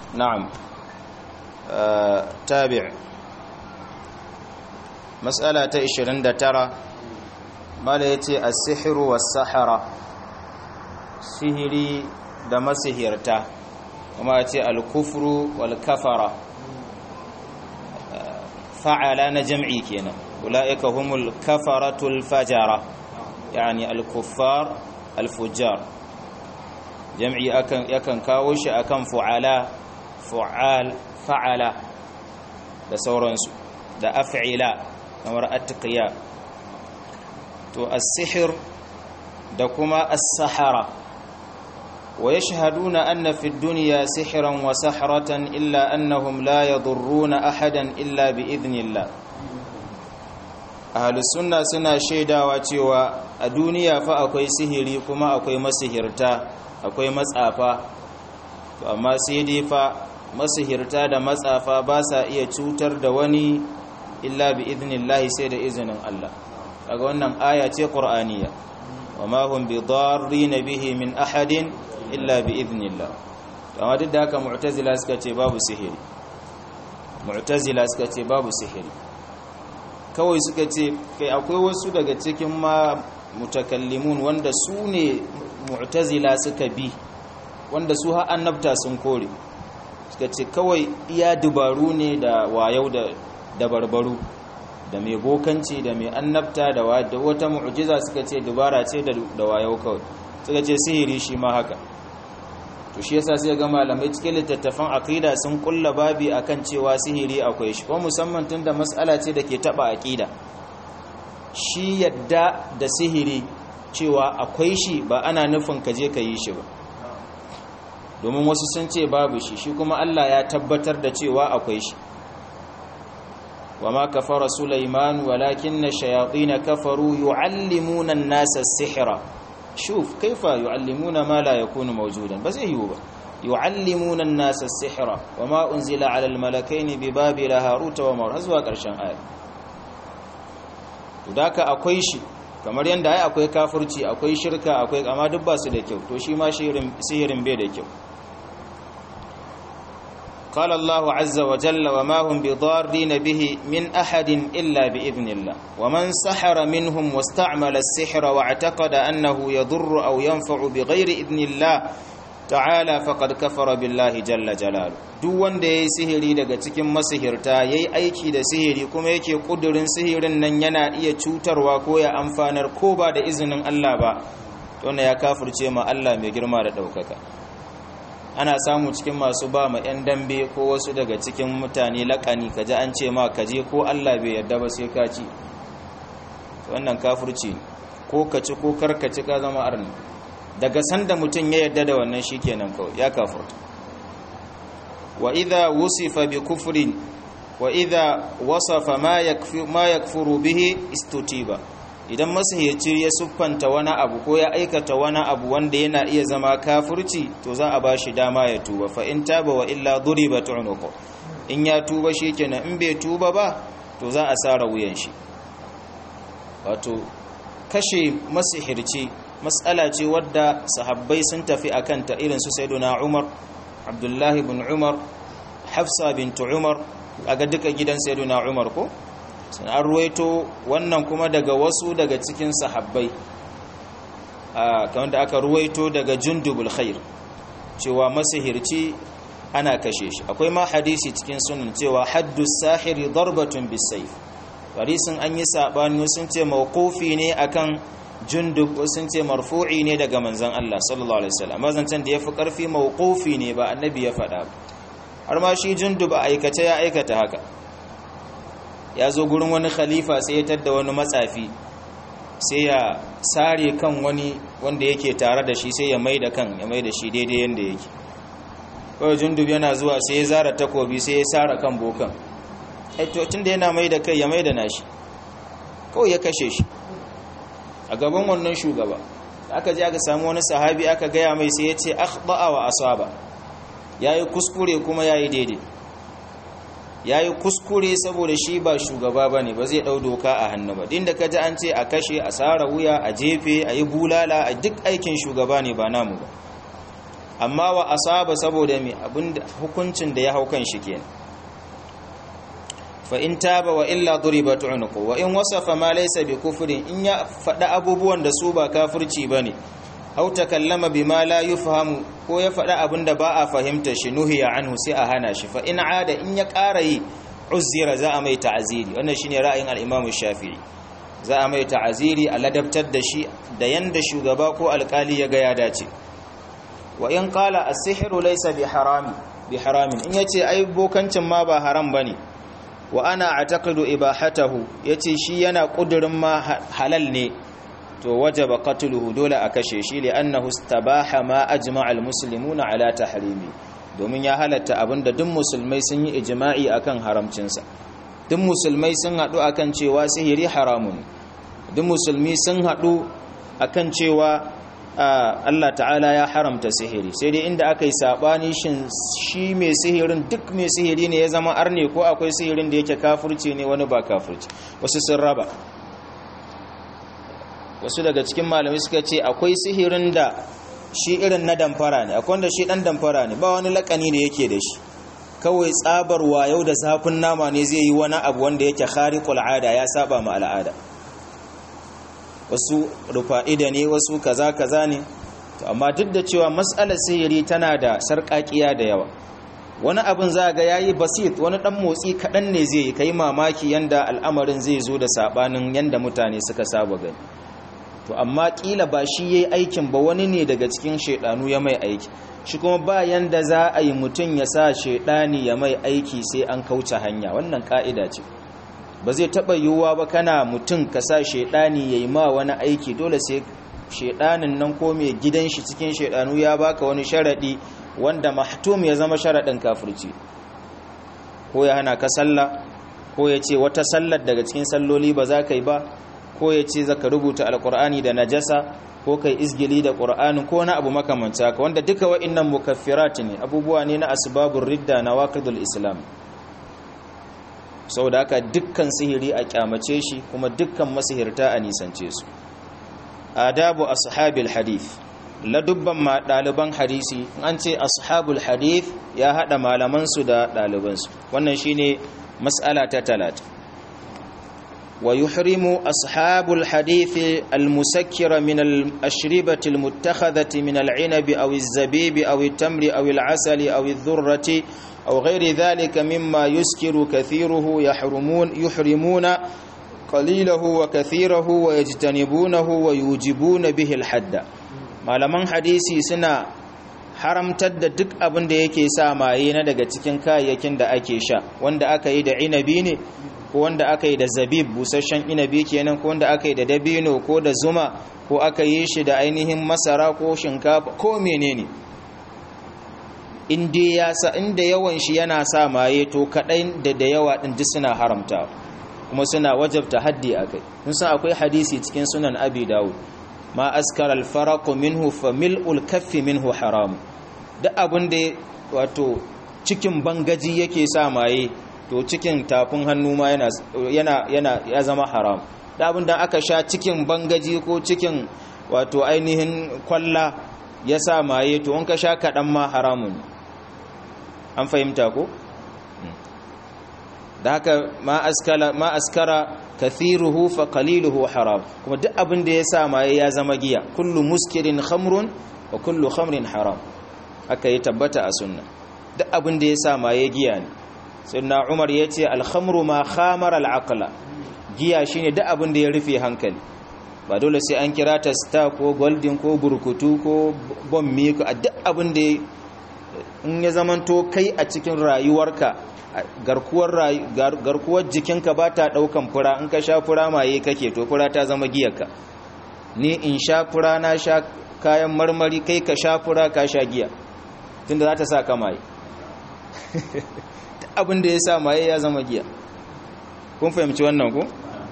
na'am tabi' mas'ala ta 29 mala yace as-sihru was-sahara sihiri da masihirta kuma yace al-kufru wal-kafara fa'ala na jam'i kenan ulaika humul kafaratul fajara yani al-kuffar al-fujjar jam'i akan yakan kawo shi akan fu'ala fu'al fa'ala da sauransu da af'ila kamar atqiya to as-sihr da kuma as-sahara wa yashhaduna anna fi ad-dunya sihran wa sahratan illa annahum la yadurruna ahadan illa bi idhnillah ahlus sunna suna shaidawa cewa a duniya fa akwai sihiri kuma akwai masihirta akwai matsafa amma sai dai fa masihirta da matsafa ba sa iya cutar da wani illa bi idnillahi sai da izinin Allah kaga wannan aya ce qur'aniya wama hum bi darrin bihi min ahadin illa bi idnillah amma duk da haka mu'tazila suka ce babu sihiri mu'tazila suka ce babu sihiri kawai suka ce kai akwai wasu daga cikin ma mutakallimun wanda su ne mu'tazila suka bi wanda su har annabta sun kore suka ce kawai iya dubaru ne da wayau da dabarbaru da mai bokanci da mai annabta da wata mu'jiza suka ce dubara ce da wayau kawai suka ce sihiri shi ma haka to shi yasa sai ga malamai cikin littattafan aqida sun kulla babi akan cewa sihiri akwai shi ko musamman tunda mas'ala ce da ke taba aqida shi yadda da sihiri cewa akwai shi ba ana nufin ka je ka yi shi ba domin wasu sun ce babu shi shi kuma Allah ya tabbatar da cewa akwai shi wa ma kafara Sulaiman walakin shayatin kafaru yuallimuna an-nasa as-sihra shuf kaifa yuallimuna ma la yakunu mawjudan ba zai yiwu ba yuallimuna an-nasa as-sihra wa ma unzila 'ala al-malakaini bi babila haruta wa maruz zuwa karshen aya to daka akwai shi kamar yanda ai akwai kafirci akwai shirka akwai amma duk ba su da kyau to shi ma sihirin bai da kyau قال الله عز وجل وما هم بضارين به من أحد إلا بإذن الله ومن سحر منهم واستعمل السحر واعتقد أنه يضر أو ينفع بغير إذن الله تعالى فقد كفر بالله جل جلاله duk wanda yayi sihiri daga cikin masihirta yayi aiki da sihiri kuma yake kudurin sihirin nan yana iya cutarwa ko ya amfanar ko ba da izinin Allah ba to ya kafirce ma Allah mai girma da daukaka ana samu cikin masu ba ma 'yan dambe ko wasu daga cikin mutane laƙani kaji an ce ma kaje ko Allah bai yarda ba sai ka ci wannan kafirci ko ka ci ko karkaci ka zama arni daga sanda mutum ya yarda da wannan shikenan kawai ya kafirta wa idha wusifa bi kufrin wa idha wasafa ma yakfi ma yakfuru bihi istutiba idan masihirci ya siffanta wani abu ko ya aikata wani abu wanda yana iya zama kafirci to za a bashi dama ya tuba fa in taba wa illa duribat unuqu in ya tuba shikenan in bai tuba ba to za a sara wuyan shi wato kashe masihirci matsala ce wadda sahabbai sun tafi akan ta irin su sayyiduna Umar Abdullahi ibn Umar Hafsa bint Umar aga duka gidan sayyiduna Umar ko an ruwaito wannan kuma daga wasu daga cikin sahabbai kamar da aka ruwaito daga jundubul khair cewa masihirci ana kashe shi akwai ma hadisi cikin sunan cewa haddu sahiri darbatun bisayf hadisin an yi sabani sun ce mawqufi ne akan jundub sun ce marfu'i ne daga manzon Allah sallallahu alaihi wasallam mazancan da yafi karfi mawqufi ne ba annabi ya faɗa har ma shi jundub a aikace ya aikata haka ya zo gurin wani khalifa sai ya tadda wani matsafi sai ya sare kan wani wanda yake tare da shi sai ya mai da kan ya mai da shi daidai yadda yake kawai jundub yana zuwa sai ya zara takobi sai ya sara kan bokan tun da yana mai da kai ya mai da nashi kawai ya kashe shi a gaban wannan shugaba aka je aka samu wani sahabi aka gaya mai sai ya ce akhba'a wa asaba yayi kuskure kuma yayi daidai ya yi kuskure saboda shi ba shugaba ba ne ba zai ɗau doka a hannu ba din da ka ji an ce a kashe a tsara wuya a jefe a yi bulala a duk aikin shugaba ne ba namu ba amma wa asaba saboda me abinda hukuncin da ya hau kan shi kenan fa in taba wa illa duribat unqu wa in wasafa ma laysa bi kufrin in ya fada abubuwan da su ba kafirci bane aw takallama bima la yufhamu ko ya fada abinda ba a fahimta shi nuhiya anhu sai a hana shi fa in ada in ya ƙara yi uzira za a mai ta'aziri wannan shine ra'ayin al-Imam Shafi'i za a mai ta'aziri a ladabtar da shi da yanda shugaba ko alkali ya ga ya dace wa in qala as-sihru laysa bi harami bi haramin in yace ai bokancin ma ba haram bane wa ana a'taqidu ibahatahu yace shi yana kudurin ma halal ne to wajaba qatluhu dole a kashe shi li annahu istabaha ma ajma'a al-muslimuna ala tahrimi domin ya halatta abinda duk musulmai sun yi ijma'i akan haramcinsa duk musulmai sun haɗu akan cewa sihiri haramun duk musulmi sun haɗu akan cewa Allah ta'ala ya haramta sihiri sai dai inda aka yi saɓani shin shi mai sihirin duk mai sihiri ne ya zama arne ko akwai sihirin da yake kafurci ne wani ba kafurci wasu sun raba wasu daga cikin malamai suka ce akwai sihirin da shi irin na damfara ne akwai wanda shi ɗan damfara ne ba wani lakani da yake da shi kawai tsabar yau da zafin nama ne zai yi wani abu wanda yake khariqul ada ya saba ma al'ada wasu rufa'ida ne wasu kaza kaza ne to amma duk da cewa mas'alar sihiri tana da sarƙaƙiya da yawa wani abin za ga yayi basit wani dan motsi kaɗan ne zai yi kai mamaki yanda al'amarin zai zo da sabanin yanda mutane suka saba gani to amma kila ba shi yayi aikin ba wani ne daga cikin shedanu ya mai aiki shi kuma ba yanda za a yi mutum ya sa shedani ya mai aiki sai an kauce hanya wannan ka'ida ce ba zai taba yiwuwa ba kana mutum ka sa shedani yayi ma wani aiki dole sai shedanin nan ko mai gidan shi cikin shedanu ya baka wani sharadi wanda mahtum ya zama sharadin kafirci ko ya hana ka sallah ko ya ce wata sallar daga cikin salloli ba za ka yi ba ko ya ce zaka rubuta alkur'ani da najasa ko kai izgili da qur'ani ko na abu makamanci haka wanda duka wa'annan mukaffirat ne abubuwa ne na asbabur ridda na waqidul islam saboda haka dukkan sihiri a kyamace shi kuma dukkan masihirta a nisance su adabu ashabil hadith ladubban ma daliban hadisi an ce ashabul hadith ya hada malaman su da daliban su wannan shine mas'ala ta talata ويحرم أصحاب الحديث المسكر من الأشربة المتخذة من العنب أو الزبيب أو التمر أو العسل أو الذرة أو غير ذلك مما يسكر كثيره يحرمون يحرمون قليله وكثيره ويجتنبونه ويوجبون به الحد ما لمن حديثي سنة haramtar da duk abin da yake sa maye na daga cikin kayayyakin da ake sha wanda aka yi da inabi ne ko wanda aka yi da zabib busasshen inabi kenan ko wanda aka yi da dabino ko da zuma ko aka yi shi da ainihin masara ko shinkafa ko menene inda ya sa inda yawan shi yana sa maye to kadai da da yawa din duk suna haramta kuma suna wajabta haddi akai kun san akwai hadisi cikin sunan abi dawud ma askara al-faraq minhu fa mil'ul kaffi minhu haram duk abin da wato cikin bangaji yake sa maye to cikin tafin hannu ma yana yana ya zama haram da abin da aka sha cikin bangaji ko cikin wato ainihin kwalla ya sa maye to wanka sha kaɗan ma haramun an fahimta ko da haka ma askara ma askara kathiruhu fa qaliluhu haram kuma duk abin da ya sa maye ya zama giya kullu muskirin khamrun wa kullu khamrin haram haka ya tabbata a sunna duk abin da ya sa maye giya ne sunna umar ya ce alhamru ma khamar al'aqla giya shine duk abin da ya rufe hankali ba dole sai an kira ta star ko golden ko burkutu ko bommi ko duk abin da in ya zamanto kai a cikin rayuwarka garkuwar garkuwar jikinka ba ta daukan fura in ka sha fura maye kake to fura ta zama giyarka ni in sha fura na sha kayan marmari kai ka sha fura ka sha giya tunda za ta sa ka maye abin da ya sa maye ya zama giya kun fahimci wannan ku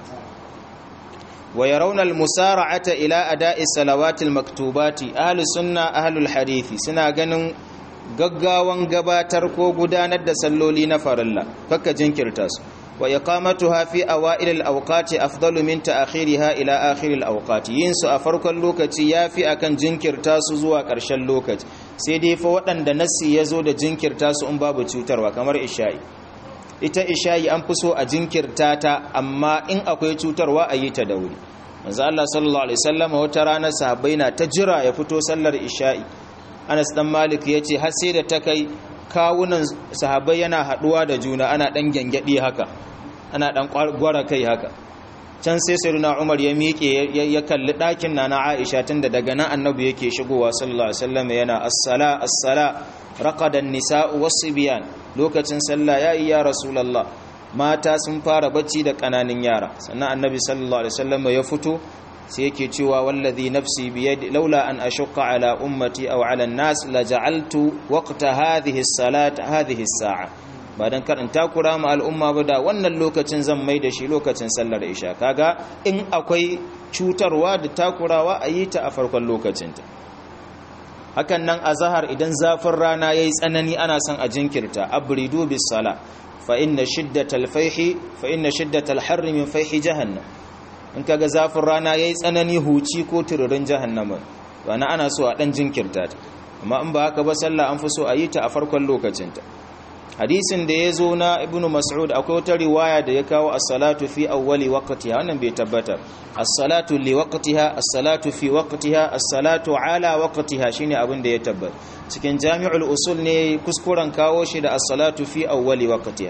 wa yarawna al-musara'ata ila ada'i salawatil maktubati ahli sunna ahlul hadithi suna ganin gaggawan gabatar ko gudanar da salloli na farilla fakka jinkirta su wa iqamatuha fi awail al-awqati afdalu min ta'khiriha ila akhir al-awqati yin su a farkon lokaci yafi akan jinkirta su zuwa ƙarshen lokaci sai dai fa waɗanda nassi ya zo da jinkirta su in babu cutarwa kamar isha'i ita isha'i an fi so a jinkirta ta amma in akwai cutarwa a yi ta da wuri manzo Allah sallallahu alaihi wasallam wata rana sahabbai na ta jira ya fito sallar isha'i Anas dan Malik yace har sai da ta kai kawunan sahabbai yana haduwa da juna ana dan gangadi haka ana dan gwara kai haka can sai sayyidina Umar ya miƙe ya kalli ɗakin nana Aisha tunda daga nan annabi yake shigowa sallallahu alaihi wasallam yana as-sala as-sala raqada an-nisa'u was-sibyan lokacin sallah yayi ya rasulullah mata sun fara bacci da kananan yara sannan annabi sallallahu alaihi wasallam ya fito sai yake cewa wallazi nafsi biyadi laula an ashqa ala ummati aw ala an-nas la ja'altu waqta hadhihi as-salat hadhihi as-sa'a ba dan karin takura ma al'umma ba da wannan lokacin zan mai da shi lokacin sallar isha kaga in akwai cutarwa da takurawa a yi ta a farkon lokacinta hakan nan a zahar idan zafin rana yayi tsanani ana son a jinkirta abridu bis sala fa inna shiddatal fayhi fa inna shiddatal harri min fayhi jahannam in kaga zafin rana yayi tsanani huci ko tururin jahannama to ana ana so a dan jinkirta ta amma in ba haka ba sallah an fi so a yi ta a farkon lokacinta hadisin da ya zo na ibnu mas'ud akwai wata riwaya da ya kawo as-salatu fi awwali waqtiha wannan bai tabbata as-salatu li waqtiha as-salatu fi waqtiha as-salatu ala waqtiha shine abin da ya tabbata cikin jami'ul usul ne kuskuren kawo shi da as-salatu fi awwali waqtiha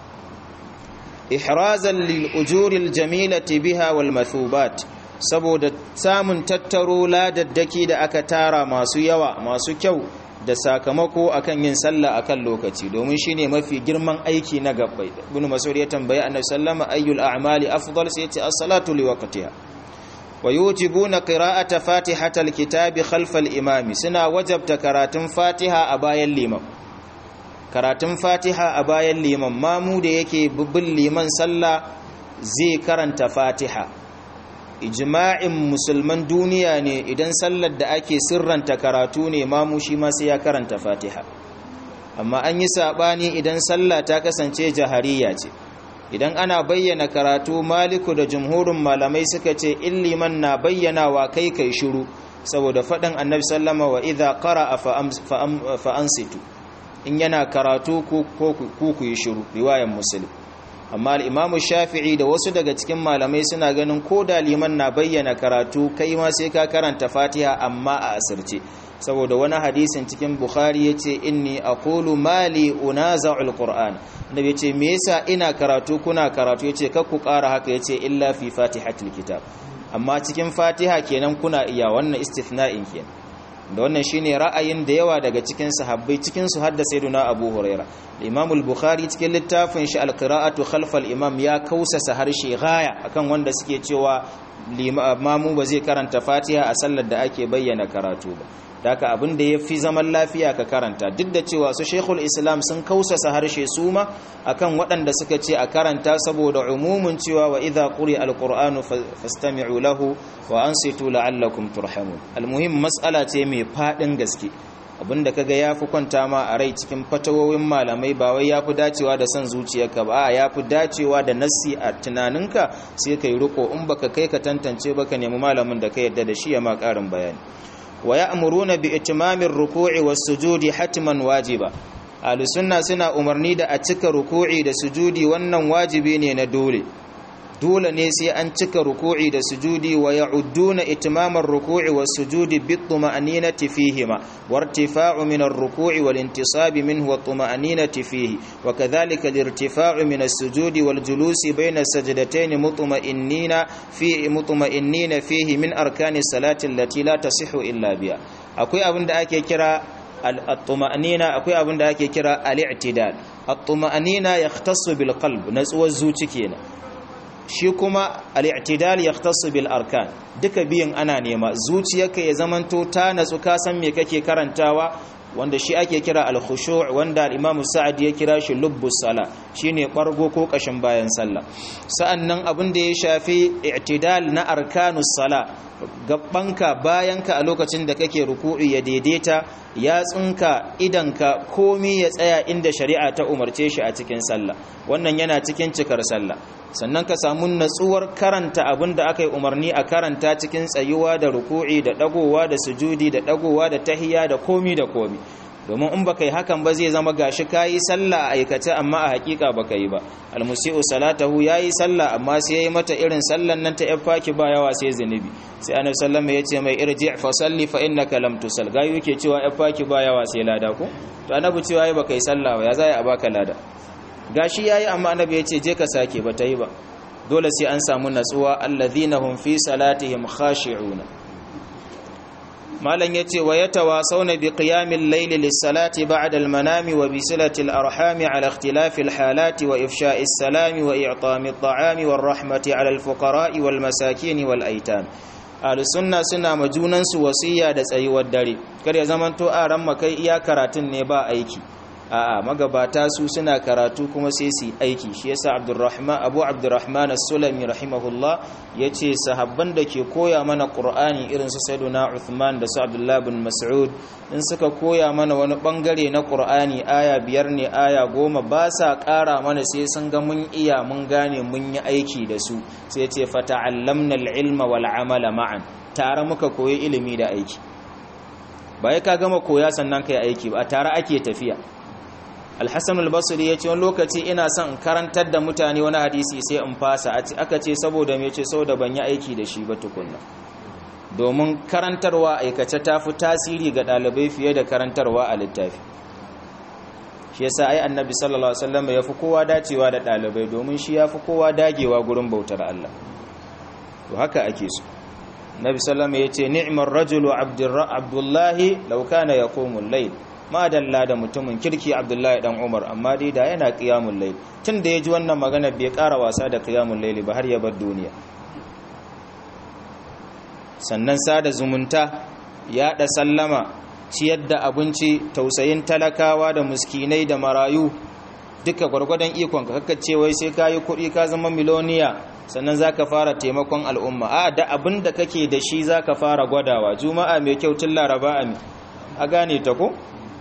ihrazan lil ujuril jamilati biha wal mathubat saboda samun tattaro ladaddaki da aka tara masu yawa masu kyau da sakamako akan yin sallah akan lokaci domin shine mafi girman aiki na gabbai ibn mas'ud ya tambaye annabi sallama ayyul a'mali afdal sai yace as-salatu li waqtiha wa yujibuna qira'ata fatihatal kitabi khalfa al-imami suna wajabta karatun fatiha a bayan liman karatun fatiha a bayan liman mamu da yake bin liman sallah zai karanta fatiha ijma'in musulman duniya ne idan sallar da ake sirranta karatu ne mamu shi ma sai ya karanta fatiha amma an yi sabani idan sallah ta kasance jahariya ce idan ana bayyana karatu maliku da jumhurin malamai suka ce illiman na bayyanawa kai kai shiru saboda faɗin annabi sallama wa idza qara'a fa ansitu in yana karatu ku ku yi shiru riwayan muslim amma al'imamu shafi'i da wasu daga cikin malamai suna ganin ko da liman na bayyana karatu kai ma sai ka karanta fatiha amma a asirce saboda wani hadisin cikin bukhari ya ce inni a kulu mali unaza'ul qur'an da bai ce me yasa ina karatu kuna karatu ya ce kakku ƙara haka ya ce illa fi fatihatul kitab amma cikin fatiha kenan kuna iya wannan istithna'in kenan da wannan shine ra'ayin da yawa daga cikin sahabbai cikin su hadda sayyiduna Abu Huraira Imam al-Bukhari cikin littafin shi al-qira'atu khalf al-imam ya kausasa harshe gaya akan wanda suke cewa limamu ba zai karanta Fatiha a sallar da ake bayyana karatu ba daka abin da yafi zaman lafiya ka karanta duk da cewa su Sheikhul Islam sun kausasa harshe su ma akan waɗanda suka ce a karanta saboda umumin cewa wa idza quri al-qur'anu fastami'u lahu wa ansitu la'allakum turhamun almuhim mas'ala ce mai fadin gaske abinda kaga yafi kwanta ma a rai cikin fatawowin malamai ba wai yafi dacewa da son zuciyarka ba a yafi dacewa da nassi a tunaninka sai kai riko in baka kai ka tantance baka nemi malamin da ka yarda da shi ya ma karin bayani wa ya'muruna bi itmamir ruku'i was sujudi hatman wajiba ahlus sunna suna umarni da a cika ruku'i da sujudi wannan wajibi ne na dole dole ne sai an cika ruku'i da sujudi wa ya'udduna itmamar ruku'i was sujudi bit tuma'aninati fihima wartifa'u min ar-ruku'i wal intisabi minhu wa tuma'aninati fihi wa kadhalika al-irtifa'u min as-sujudi wal julusi bayna as-sajdatayn mutma'innina fi mutma'innina fihi min arkani salati allati la tasihhu illa biha akwai abin da ake kira al-tuma'anina akwai abin da ake kira al-i'tidal at-tuma'anina yahtassu bil qalb natsuwar zuci kenan shi kuma al-i'tidal yahtassu bil arkan duka biyan ana nema zuciyarka ya zamanto ta natsu ka san me kake karantawa wanda shi ake kira al-khushu' wanda al-Imam Sa'ad ya kira shi lubbus sala shine bargo ko kashin bayan sallah sa'annan abin da ya shafi i'tidal na arkanus sala gabbanka bayanka a lokacin da kake ruku'i ya daidaita yatsunka idanka komi ya tsaya inda shari'a ta umarce shi a cikin sallah wannan yana cikin cikar sallah sannan ka samu natsuwar karanta abin da aka yi umarni a karanta cikin tsayuwa da ruku'i da dagowa da sujudi da dagowa da tahiya da komi da komi domin in baka yi hakan ba zai zama gashi kayi sallah a aikace amma a hakika baka yi ba almusi'u salatahu yayi sallah amma sai yayi mata irin sallan nan ta yafaki ba yawa sai zinubi sai annabi sallallahu alaihi wasallam yace mai irji' fa salli fa innaka lam tusal gayu yake cewa yafaki ba yawa sai lada ko to annabi cewa yayi baka yi sallah ba ya zai a baka lada gashi yayi amma annabi yace je ka sake ba ta yi ba dole sai an samu natsuwa alladhina hum fi salatihim khashi'una malam yace wa yatawasawna bi qiyamil layli lis-salati ba'da al-manami wa bi silati al-arhami ala ikhtilafi al-halati wa ifsha'i as-salami wa i'tami at-ta'ami war-rahmati ala al-fuqara'i wal-masakin wal-aytam sunna suna majunan su wasiya da tsayuwar dare kar ya zamanto a ran makai iya karatun ne ba aiki a'a magabata su suna karatu kuma sai su aiki shi yasa Abdurrahman Abu Abdurrahman As-Sulami rahimahullah yace sahabban da ke koya mana Qur'ani irin su Sayyiduna Uthman da su Abdullah bin Mas'ud in suka koya mana wani bangare na Qur'ani aya biyar ne aya goma ba sa ƙara mana sai sun ga mun iya mun gane mun yi aiki da su sai yace fata'allamna al-ilma wal amala ma'an tare muka koyi ilimi da aiki ba ya ka gama koya sannan kai aiki ba tare ake tafiya alhassan albasiri ya ce wani lokaci ina son in karantar da mutane wani hadisi sai in fasa aka ce saboda mai ce saboda ban yi aiki da shi ba tukunna domin karantarwa aikace ta fi tasiri ga ɗalibai fiye da karantarwa a littafi shi yasa ai annabi sallallahu alaihi wasallam ya fi kowa dacewa da ɗalibai domin shi ya fi kowa dagewa gurin bautar Allah to haka ake so nabi sallallahu ya ce ni'mar rajulu abdullahi law kana yaqumu al-layl madalla da mutumin kirki abdullahi dan umar amma dai da yana qiyamul layl tun da yaji wannan magana bai ƙara wasa da qiyamul layl ba har ya bar duniya sannan sada zumunta yaɗa sallama ciyar da abinci tausayin talakawa da muskinai da marayu duka gwargwadon ikon ka kakkace wai sai ka yi kuɗi ka zama miloniya sannan za ka fara taimakon al'umma a da abin da kake da shi za ka fara gwadawa juma'a mai kyau tun laraba a gane ta ko?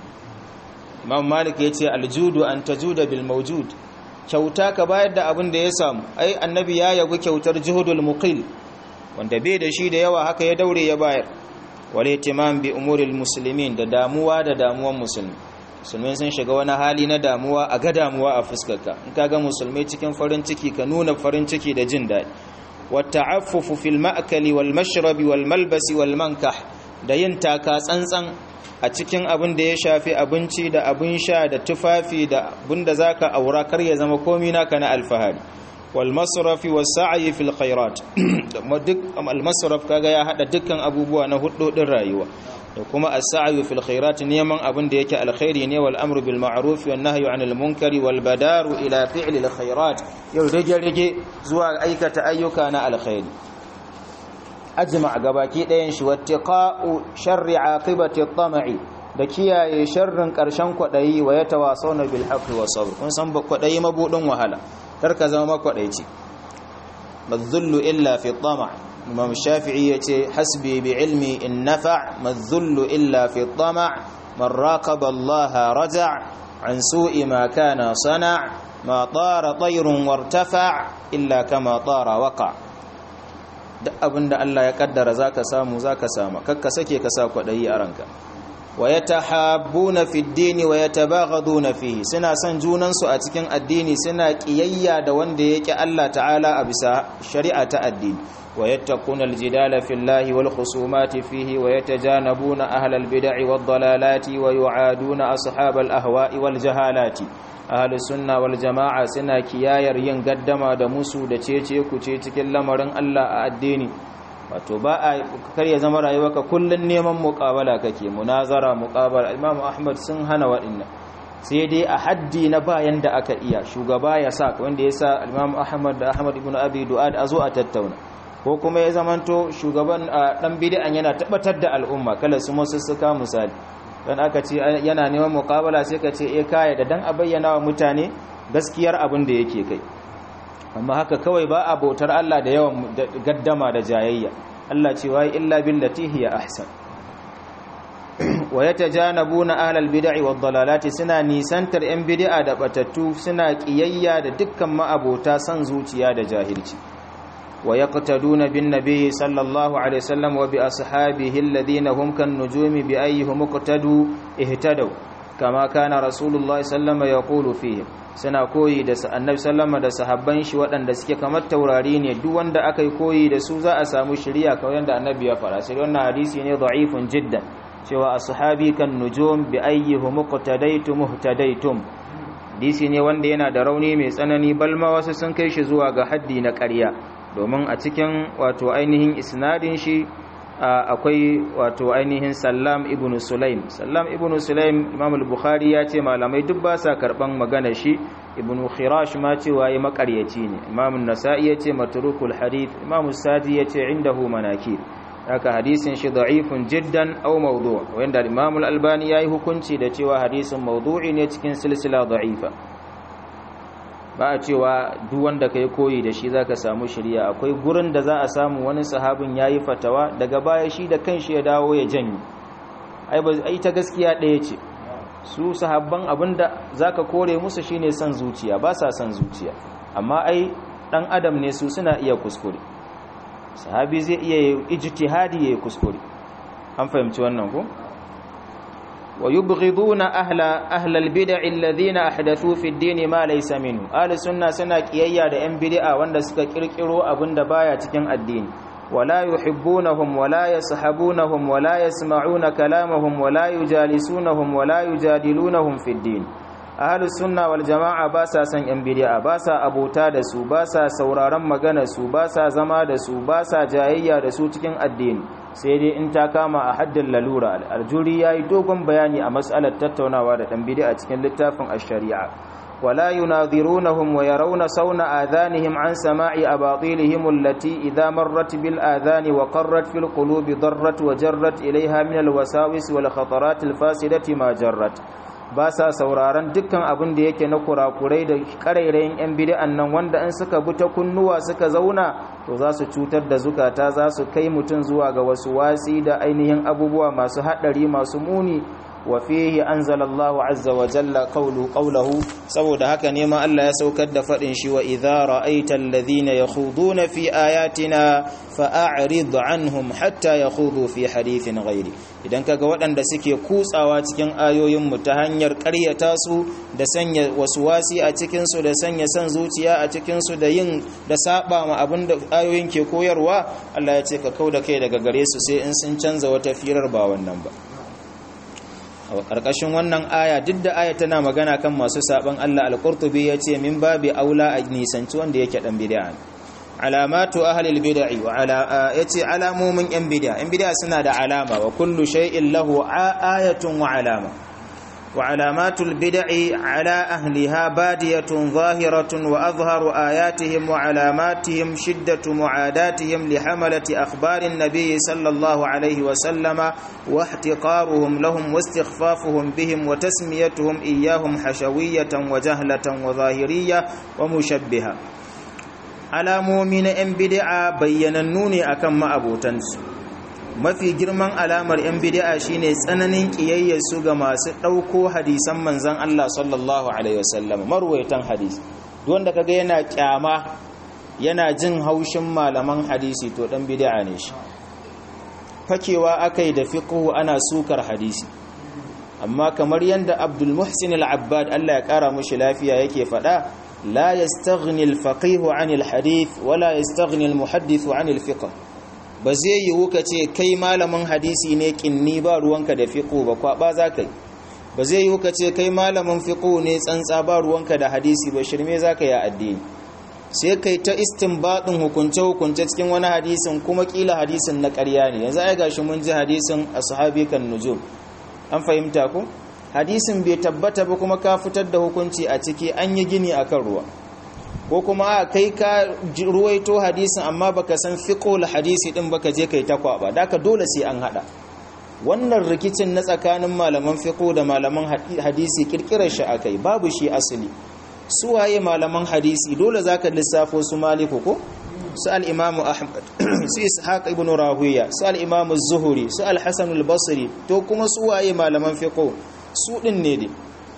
imam malik ya ce aljudu an tajuda bil mawjud kyauta ka bayar da abin da ya samu ai annabi ya yabi kyautar juhudul muqil wanda bai da shi da yawa haka ya daure ya bayar wal ihtimam bi umuril muslimin da damuwa da damuwan musulmi musulmai sun shiga wani hali na damuwa a ga damuwa a fuskarka in ka ga musulmai cikin farin ciki ka nuna farin ciki da jin daɗi wa ta'affufu fil ma'kali wal mashrabi wal malbasi wal mankah da yin taka tsantsan a cikin abin da ya shafi abinci da abin sha da tufafi da abin da za ka aura kar ya zama komi naka na alfahari wal masrafi was sa'yi fil khairat duk al masraf kaga ya hada dukkan abubuwa na hudodin rayuwa da kuma as-sa'yu fil khairat neman abin da yake alkhairi ne wal amru bil ma'ruf wan nahyu 'anil munkari wal badaru ila fi'li al khairat yau rage rage zuwa aikata ayyuka na alkhairi ajma gabaki ɗayan shi wattiqa'u sharri aqibati at-tam'i da kiyaye sharrin ƙarshen kwaɗayi wa yatawasawna bil haqqi was sabr kun san kwaɗayi mabudin wahala kar ka zama makwadaici madhullu illa fi at-tam' imam shafi'i yace hasbi bi ilmi in nafa' madhullu illa fi at-tam' man raqaba allaha raja' an su'i ma kana sana' ma tara tayrun wartafa' illa kama tara waqa' duk abin da Allah ya kaddara za ka samu za ka sama kakka sake ka sa kwaɗayi a ranka wa ya tahabbuna fi dini wa ya tabaghaduna fihi suna son junansu a cikin addini suna ƙiyayya da wanda ya ƙi Allah ta'ala a bisa shari'a ta addini wa yattaquna aljidala fillahi wal khusumati fihi wa yatajanabuna ahlal bid'i wad dalalati wa yu'aduna ashabal ahwa'i wal jahalati ahalus sunna wal jama'a suna kiyayar yin gaddama da musu da cece ku ce cikin lamarin Allah a addini wato ba a kar ya zama rayuwarka kullun neman muqabala kake munazara muqabala Imam Ahmad sun hana waɗannan sai dai a haddi na bayan da aka iya shugaba ya sa wanda ya sa Imam Ahmad da Ahmad ibn Abi Du'ad a zo a tattauna ko kuma ya zamanto shugaban dan bid'an yana tabbatar da al'umma kala su musussuka misali dan aka ce yana neman muqabala sai ka ce eh kai da dan a bayyana wa mutane gaskiyar abin da yake kai amma haka kawai ba a bautar Allah da yawan gaddama da jayayya Allah ce wai illa billati hiya ahsan wa yatajanabuna ahlal bid'i wad dalalati suna nisantar yan bid'a da batattu suna kiyayya da dukkan ma'abota san zuciya da jahilci wa yaqtaduna bin nabiy sallallahu alaihi wasallam wa bi ashabihi alladhina hum kan nujumi bi ayyihim muqtadu ihtadaw kama kana rasulullah sallallahu alaihi yaqulu fihi suna koyi da annabi sallama da sahabban shi waɗanda suke kamar taurari ne duk wanda aka yi koyi da su za a samu shiriya kawai yadda annabi ya fara sai wannan hadisi ne da'ifun jiddan cewa ashabi kan nujum bi ayyihi muqtadaytum muhtadaytum hadisi ne wanda yana da rauni mai tsanani balma wasu sun kai shi zuwa ga haddi na ƙarya domin a cikin wato ainihin isnadin shi akwai wato ainihin Sallam ibn Sulaim Sallam ibn Sulaim Imam al-Bukhari ya ce malamai duk ba sa karban magana shi Ibn Khirash ma ce waye makaryaci ne Imam an-Nasa'i ya ce matrukul hadith Imam Sadi ya ce indahu manakir haka hadisin shi da'ifun jiddan aw mawdu' wanda Imam al-Albani yayi hukunci da cewa hadisin mawdu'i ne cikin silsila da'ifa ba a cewa duk wanda kai koyi da shi zaka samu shari'a akwai gurin da za a samu wani sahabin yayi fatawa daga baya shi da kanshi ya dawo ya janye ai ba ai ta gaskiya ɗaya ce su sahabban abinda zaka kore musu shine san zuciya ba sa san zuciya amma ai dan adam ne su suna iya kuskure sahabi zai iya ijtihadi yayi kuskure an fahimci wannan ko ويبغضون أهل أهل البدع الذين أحدثوا في الدين ما ليس منه أهل السنة سنة كيايا da ‘yan bid'a wanda suka kirkiro abin da baya cikin addini wala yuhibbunahum wala yashabunahum wala yasma'una kalamahum wala yujalisunahum wala yujadilunahum fi din ahlus sunna wal jama'a ba sa san ‘yan bid'a ba sa abota da su ba sa sauraron magana su ba sa zama da su ba sa jayayya da su cikin addini sai dai in ta kama a haddin lalura aljuri ya yi dogon bayani a matsalar tattaunawa da ɗan bidi a cikin littafin ash-shari'a wala yunadhirunahum wa yarawna sauna adhanihim an sama'i abatilihim allati idha marrat bil adhani wa qarrat fil qulubi darrat wa jarrat ilayha min al wasawis wal khatarat al fasidati ma jarrat ba sa sauraron dukkan abin da yake na kurakurai da karairayin 'yan bid'an nan wanda in suka bi ta kunnuwa suka zauna to za su cutar da zukata za su kai mutum zuwa ga wasu wasi da ainihin abubuwa masu haɗari masu muni wa fihi anzalallahu azza wa jalla qawlu qawluhu saboda haka ne ma Allah ya saukar da fadin shi wa idza ra'aita alladhina yakhuduna fi ayatina fa'rid anhum hatta yakhudu fi hadithin ghairi idan kaga waɗanda suke kutsawa cikin ayoyin mu ta hanyar ƙaryata su da sanya wasi a cikin su da sanya san zuciya a cikin su da yin da saba ma abinda ayoyin ke koyarwa Allah ya ce ka kauda kai daga gare su sai in sun canza wata firar ba wannan ba a ƙarƙashin wannan aya duk da aya tana magana kan masu saɓon Allah al-Qurtubi ya ce min babi aula a nisanci wanda yake ɗan bid'a alamatu ahlil bid'i wa ala yace alamomin yan bid'a yan bid'a suna da alama wa kullu shay'in lahu ayatun wa alama wa alamatul bid'i ala ahliha badiyatun zahiratun wa azharu ayatihim wa alamatihim shiddatu mu'adatihim li hamalati akhbarin nabiy sallallahu alayhi wa sallama wa ihtiqaruhum lahum wa istighfafuhum bihim wa tasmiyatuhum iyyahum hashawiyatan wa jahlatan wa zahiriyya wa mushabbiha alamomi na 'yan bid'a bayyanannu ne akan ma'abotansu mafi girman alamar 'yan bid'a shine tsananin su ga masu ɗauko hadisan manzan Allah sallallahu alaihi wasallam marwaitan hadisi wanda kaga yana kyama yana jin haushin malaman hadisi to dan bid'a ne shi fakewa akai da fiqhu ana sukar hadisi amma kamar yanda Abdul Muhsin al-Abbad Allah ya kara mushi lafiya yake faɗa لا يستغني الفقيه عن الحديث ولا يستغني المحدث عن الفقه ba zai yiwu ka ce kai malamin hadisi ne kinni ba ruwanka da fiqo ba kwa ba za ka yi ba zai yiwu ka ce kai malamin fiqo ne tsantsa ba ruwanka da hadisi ba shirme za ka yi addini sai kai ta istinbadin hukunce hukunce cikin wani hadisin kuma kila hadisin na ƙarya ne yanzu ai gashi mun ji hadisin ashabi kan nujum an fahimta ko hadisin bai tabbata ba kuma ka fitar da hukunci a ciki an yi gini akan ruwa ko kuma a kai ka ruwaito hadisin amma baka san fiqhul hadisi din baka je kai ta kwaba daka dole sai an hada wannan rikicin na tsakanin malaman fiqh da malaman hadisi kirkirar shi akai babu shi asali su waye malaman hadisi dole zaka lissafo su maliku ko su al-imamu ahmad su ishaq ibn rahuya su al-imamu zuhuri su al-hasan al-basri to kuma su waye malaman fiqh su din ne dai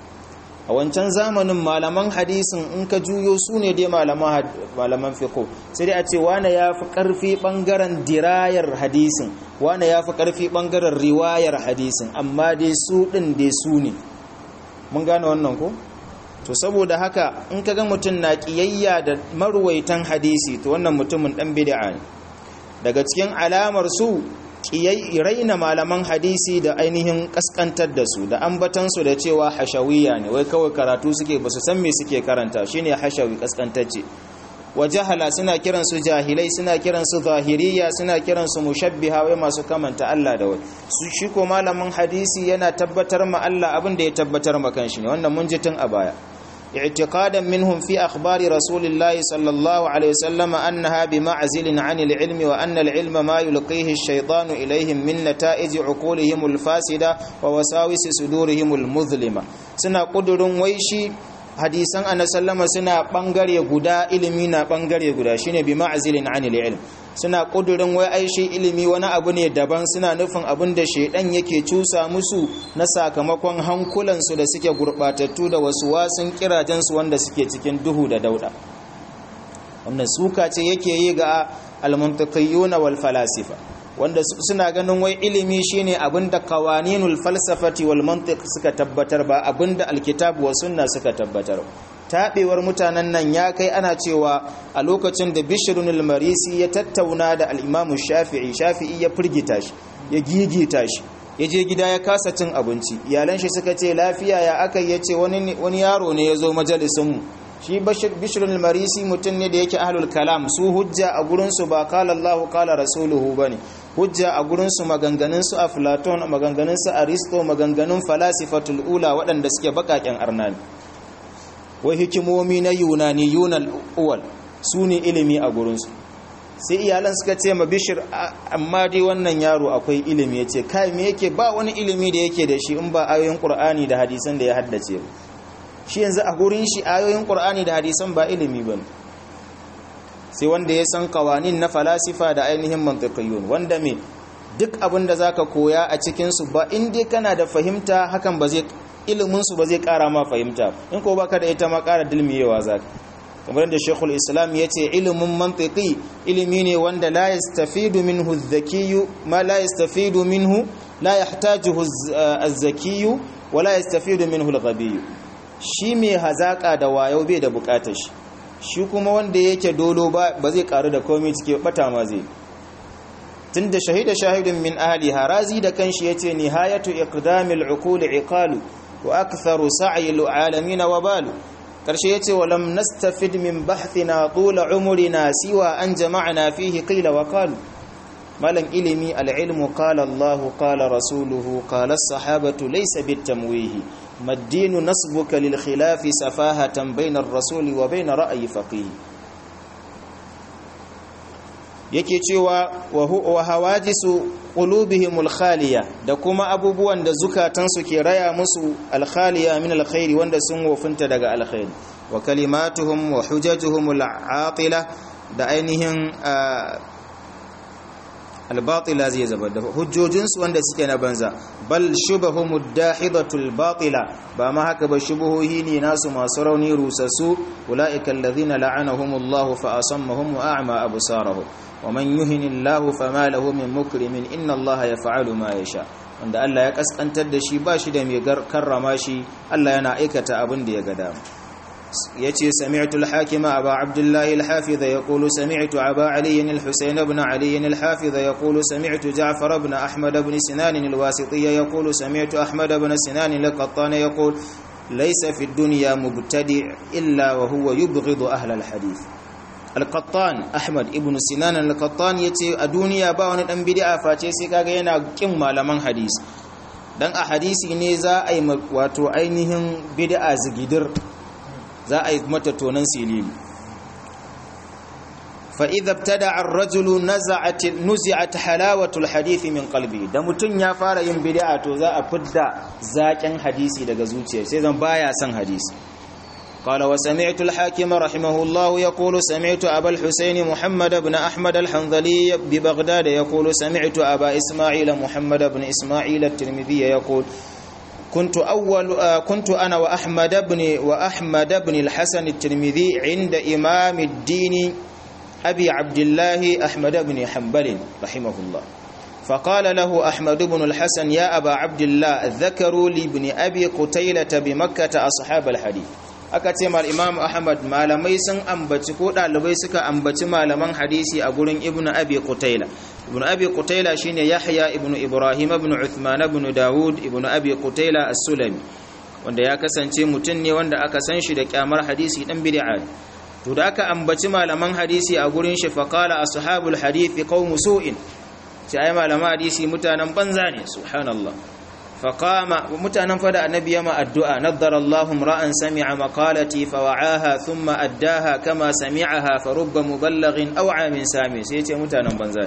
a wancan zamanin malaman hadisin in ka juyo su ne dai malaman fiqh sai dai a ce wane ya fi ƙarfi ɓangaren dirayar hadisin wane ya fi ƙarfi ɓangaren riwayar hadisin amma dai su ɗin dai su ne mun gane wannan ko to saboda haka in ka ga mutum na ƙiyayya da maruwaitan hadisi to wannan mutumin ɗan bid'a ne daga cikin alamar su raina malaman hadisi da ainihin kaskantar da su da ambatansu da cewa hashawiya ne wai kawai karatu suke ba su san me suke karanta shine hashawi kaskantacce wa jahala suna kiransu jahilai suna kiransu zahiriya suna kiransu mushabbiha wai masu kamanta Allah da wai su shi ko malamin hadisi yana tabbatar ma Allah abin da ya tabbatar ma kanshi ne wannan mun ji tun a baya اعتقادا منهم في أخبار رسول الله صلى الله عليه وسلم أنها بمعزل عن العلم وأن العلم ما يلقيه الشيطان إليهم من نتائج عقولهم الفاسدة ووساوس صدورهم المظلمة سنة قدر ويشي hadisan annabi sallama suna bangare guda ilimi na bangare guda shine bi ma'zilin anil ilm suna kudurin wai ai shi ilimi wani abu ne daban suna nufin abin da shedan yake cusa musu na sakamakon hankulan su da suke gurbatattu da wasu wasun kirajen su wanda suke cikin duhu da dauda wannan suka ce yake yi ga al-muntaqiyyun wal falasifa wanda suna ganin wai ilimi shine abinda qawaninul falsafati wal mantiq suka tabbatar ba abinda alkitab wa sunna suka tabbatar tabewar mutanen nan ya kai ana cewa a lokacin da bishrunul marisi ya tattauna da al-imam shafi'i shafi'i ya firgita shi ya gigita shi ya je gida ya kasa cin abinci iyalan shi suka ce lafiya ya aka yace wani wani yaro ne ya zo majalisin mu shi bishrunul marisi mutum ne da yake ahlul kalam su hujja a gurinsu ba kala Allahu kala rasuluhu bane hujja a gurinsu maganganunsu a Platon maganganunsu Aristo maganganun falasifatul ula waɗanda suke bakaken arnani wai hikimomi na yunani yunal uwal su ne ilimi a gurinsu sai iyalan suka ce ma bishir amma dai wannan yaro akwai ilimi ya ce kai me yake ba wani ilimi da yake da shi in ba ayoyin qur'ani da hadisan da ya haddace ba shi yanzu a gurin shi ayoyin qur'ani da hadisan ba ilimi bane sai wanda ya san kawanin na falasifa da ainihin mantiqiyun wanda me duk abin da zaka koya a cikin su ba in dai kana da fahimta hakan ba zai ilimin su ba zai kara ma fahimta in ko baka da ita ma kara dilmiyewa zaka kamar da Sheikhul Islam yace ilimin mantiqi ilimi ne wanda la yastafidu minhu adh-dhakiyyu ma la yastafidu minhu la yahtajuhu az-zakiyyu wa la yastafidu minhu al-ghabiyyu shi mai hazaka da wayo bai da bukatar shi shi kuma wanda yake dolo ba zai karu da komai cike bata ma zai tunda shahida shahidun min ahli harazi da kanshi yace nihayatu iqdamil uqul iqalu wa aktharu sa'yil alamin wa balu karshe yace walam nastafid min bahthina tula umrina siwa an jama'na fihi qila wa qalu malan ilimi al-ilmu qala Allah qala rasuluhu qala as-sahabatu laysa bitamwihi مدين نصبك للخلاف سفاهة بين الرسول وبين رأي فقيه yake cewa wa hawajisu qulubihimul khaliya da kuma abubuwan da zukatansu ke raya musu alkhaliya min alkhairi wanda sun wofinta daga alkhairi wa kalimatuhum wa hujajuhumul atila da ainihin albatila zai zaba da hujjojinsu wanda suke na banza bal shubahumud dahidatul batila ba ma haka ba shubuhohi ne nasu masu rauni rusassu ulaika alladhina la'anahumullahu fa asammahum wa a'ma absarahum wa man yuhinillahu fama lahu min mukrimin inna allaha yaf'alu ma yasha wanda Allah ya kaskantar da shi ba shi da mai karrama shi Allah yana aikata abin da ya ga dama yace sami'tu al-hakim aba abdullah al-hafiz yaqulu sami'tu aba ali al-husayn ibn ali al-hafiz yaqulu sami'tu ja'far ibn ahmad ibn sinan al-wasiti yaqulu sami'tu ahmad ibn sinan al-qattan yaqul laysa fi ad-dunya mubtadi' illa wa huwa yubghidu ahla al-hadith al-qattan ahmad ibn sinan al-qattan yace a duniya ba wani dan bid'a face sai kaga yana kin malaman hadisi dan a hadisi ne za a yi wato ainihin bid'a zigidir za a yi mata tonon silili فإذا ابتدع الرجل نزعت نزعت حلاوة الحديث من قلبه da mutun ya fara yin bid'a to za a fidda zakin hadisi daga zuciyar sai zan baya son hadisi قال وسمعت الحاكم رحمه الله يقول سمعت أبا الحسين محمد بن أحمد الحنظلي ببغداد يقول سمعت أبا إسماعيل محمد بن إسماعيل الترمذي يقول كنت أول كنت أنا وأحمد بن وأحمد بن الحسن الترمذي عند إمام الدين أبي عبد الله أحمد بن حنبل رحمه الله فقال له أحمد بن الحسن يا أبا عبد الله ذكروا لابن أبي قتيلة بمكة أصحاب الحديث aka ce mal imam ahmad malamai sun ambaci ko dalibai suka ambaci malaman hadisi a gurin ibnu abi qutaila ibnu abi qutaila shine yahya ibnu ibrahim ibnu uthman ibnu daud ibnu abi qutaila as-sulami wanda ya kasance mutum ne wanda aka san shi da kyamar hadisi dan bid'a to da aka ambaci malaman hadisi a gurin shi faqala ashabul hadisi qaum su'in sai ai malaman hadisi mutanen banza ne subhanallah faqama mutanen fada annabi yama addu'a naddara Allahu ra'an sami'a maqalati fawa'aha thumma addaha kama sami'aha farubba muballighin aw 'amin sami sai ce mutanen banza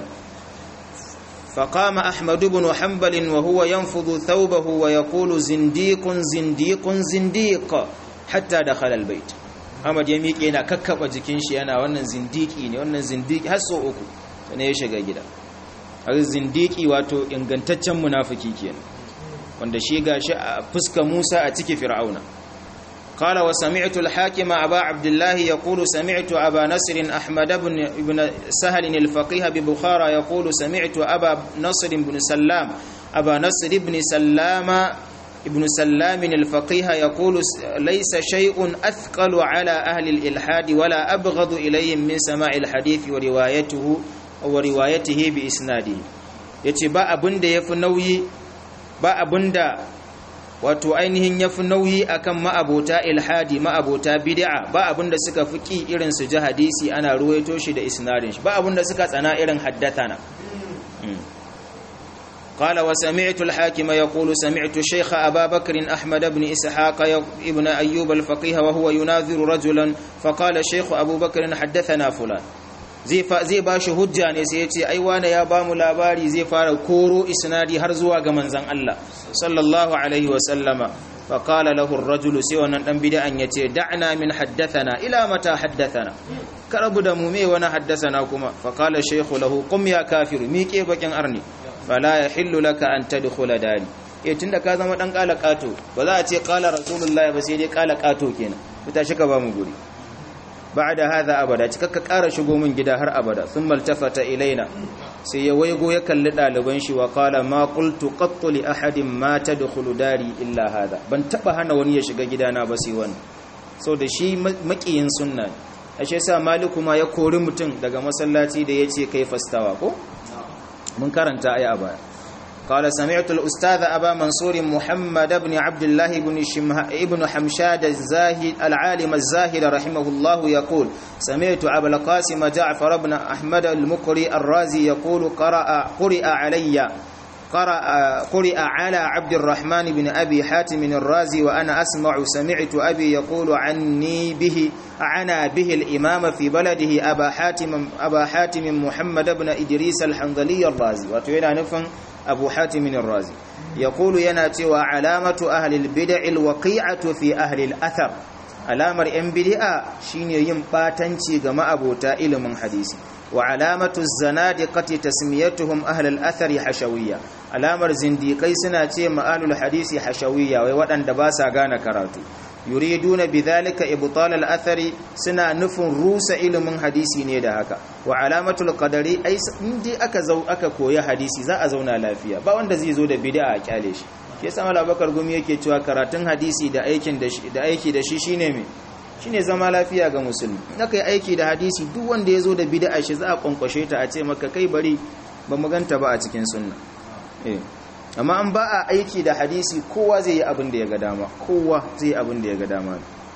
فقام أحمد بن حنبل وهو ينفض ثوبه ويقول زنديق زنديق زنديق حتى دخل البيت Ahmad ya miƙe yana kakkaba jikin shi yana wannan zindiki ne wannan zindiki har so uku ne ya shiga gida har zindiki wato ingantaccen munafiki kenan wanda shi gashi a fuska Musa a cikin Fir'auna قال وسمعت الحاكم أبا عبد الله يقول سمعت أبا نصر أحمد بن ابن سهل الفقيه ببخارى يقول سمعت أبا نصر بن سلام أبا نصر بن سلام ابن سلام الفقيه يقول ليس شيء أثقل على أهل الإلحاد ولا أبغض إليهم من سماع الحديث وروايته وروايته بإسناده يتبع أبن يفنوي ba abinda wato ainihin yafi nauyi akan ma'abota ilhadi ma'abota bid'a ba abinda suka fiki irin su ji hadisi ana ruwaito shi da isnadin shi ba abinda suka tsana irin haddathana قال وسمعت الحاكم يقول سمعت الشيخ أبا بكر أحمد بن إسحاق ابن أيوب الفقيه وهو يناظر رجلا فقال الشيخ أبو بكر حدثنا فلان zai ba shi hujja ne sai ya ce ai wane ya ba mu labari zai fara koro isnadi har zuwa ga manzan Allah sallallahu alaihi wa sallama fa qala lahu ar-rajul sai wannan dan bid'an yace da'na min haddathana ila mata haddathana karabu da mu me wani haddathana kuma fa qala shaykhu lahu qum ya kafiru miƙe bakin arni fala yahillu laka an tadkhula dari eh tunda ka zama dan kala kato ba za a ce qala rasulullahi ba sai dai kala kato kenan fita shi ka ba mu guri بعد هذا abada cikakka ƙara shigo min gida har abada thumma altafata ilaina sai ya waigo ya kalli ɗaliban shi wa qala ma qultu qattu li ahadin ma tadkhulu dari illa hada ban taba hana wani ya shiga gidana ba sai wani so da shi makiyin sunna ashe sa maliku ma ya kori mutum daga masallaci da yace kai fastawa ko mun karanta aya baya قال سمعت الأستاذ أبا منصور محمد بن عبد الله بن, ابن حمشاد الزاهد العالم الزاهد رحمه الله يقول سمعت أبا القاسم جعفر بن أحمد المقري الرازي يقول قرأ, قرئ علي قرأ, قرئ على عبد الرحمن بن أبي حاتم الرازي وأنا أسمع سمعت أبي يقول عني به عنا به الإمام في بلده أبا حاتم, أبا حاتم محمد بن إدريس الحنظلي الرازي وتوينا نفن أبو حاتم الرازي يقول يناتي وعلامة أهل البدع الوقيعة في أهل الأثر alamar yan bid'a shine yin batanci ga ma'abota ilimin hadisi wa alamatu zanadiqati tasmiyatuhum ahlul athari hashawiyya alamar zindikai suna ce ma'alul hadisi hashawiyya wai waɗanda ba sa gane karatu yuriduna bidhalika ibtal al-athari suna nufin rusa ilimin hadisi ne da haka wa alamatul qadari ai indai aka zau aka koyi hadisi za a zauna lafiya ba wanda zai zo da bid'a a kyale shi ke sama labakar gumi yake cewa karatun hadisi da aikin da shi da aiki da shi shine me shine zama lafiya ga musulmi naka yi aiki da hadisi duk wanda ya zo da bid'a shi za a kwankwashe ta a ce maka kai bari ba mu ganta ba a cikin sunna eh amma an ba a aiki da hadisi kowa zai yi abin da ya ga dama kowa zai yi abin da ya ga dama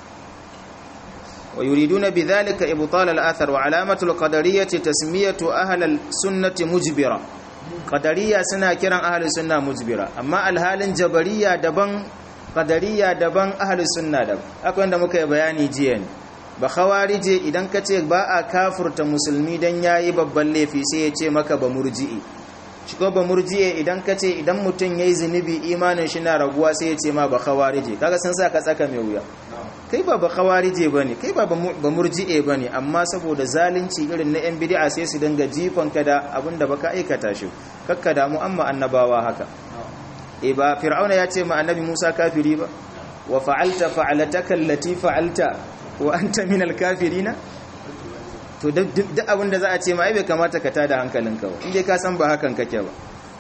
wa yuriduna bidhalika ibtal al-athar wa alamatu al-qadariyyah tasmiyatu ahli al-sunnah mujbira qadariyya suna kiran ahli sunna mujbira amma alhalin jabariyya daban qadariyya daban ahli sunna daban akwai wanda muka yi bayani jiya ne ba khawarije idan ka ce ba a kafurta musulmi dan yayi babban laifi sai ya ce maka ba murji'i shi ko ba murji'e idan ka ce idan mutum yayi zunubi imanin shi na raguwa sai ya ce ma ba khawarije kaga sun sa ka tsaka mai wuya kai ba ba khawarije bane kai ba ba murji'e bane amma saboda zalunci irin na yan bid'a sai su dinga jifan ka da abinda baka aikata shi kakka da mu amma annabawa haka e ba fir'auna ya ce ma annabi Musa kafiri ba wa fa'alta fa'alataka allati fa'alta wa anta minal kafirina to duk abin da za a ce ma ai bai kamata ka tada hankalinka ba inda ka san ba hakan kake ba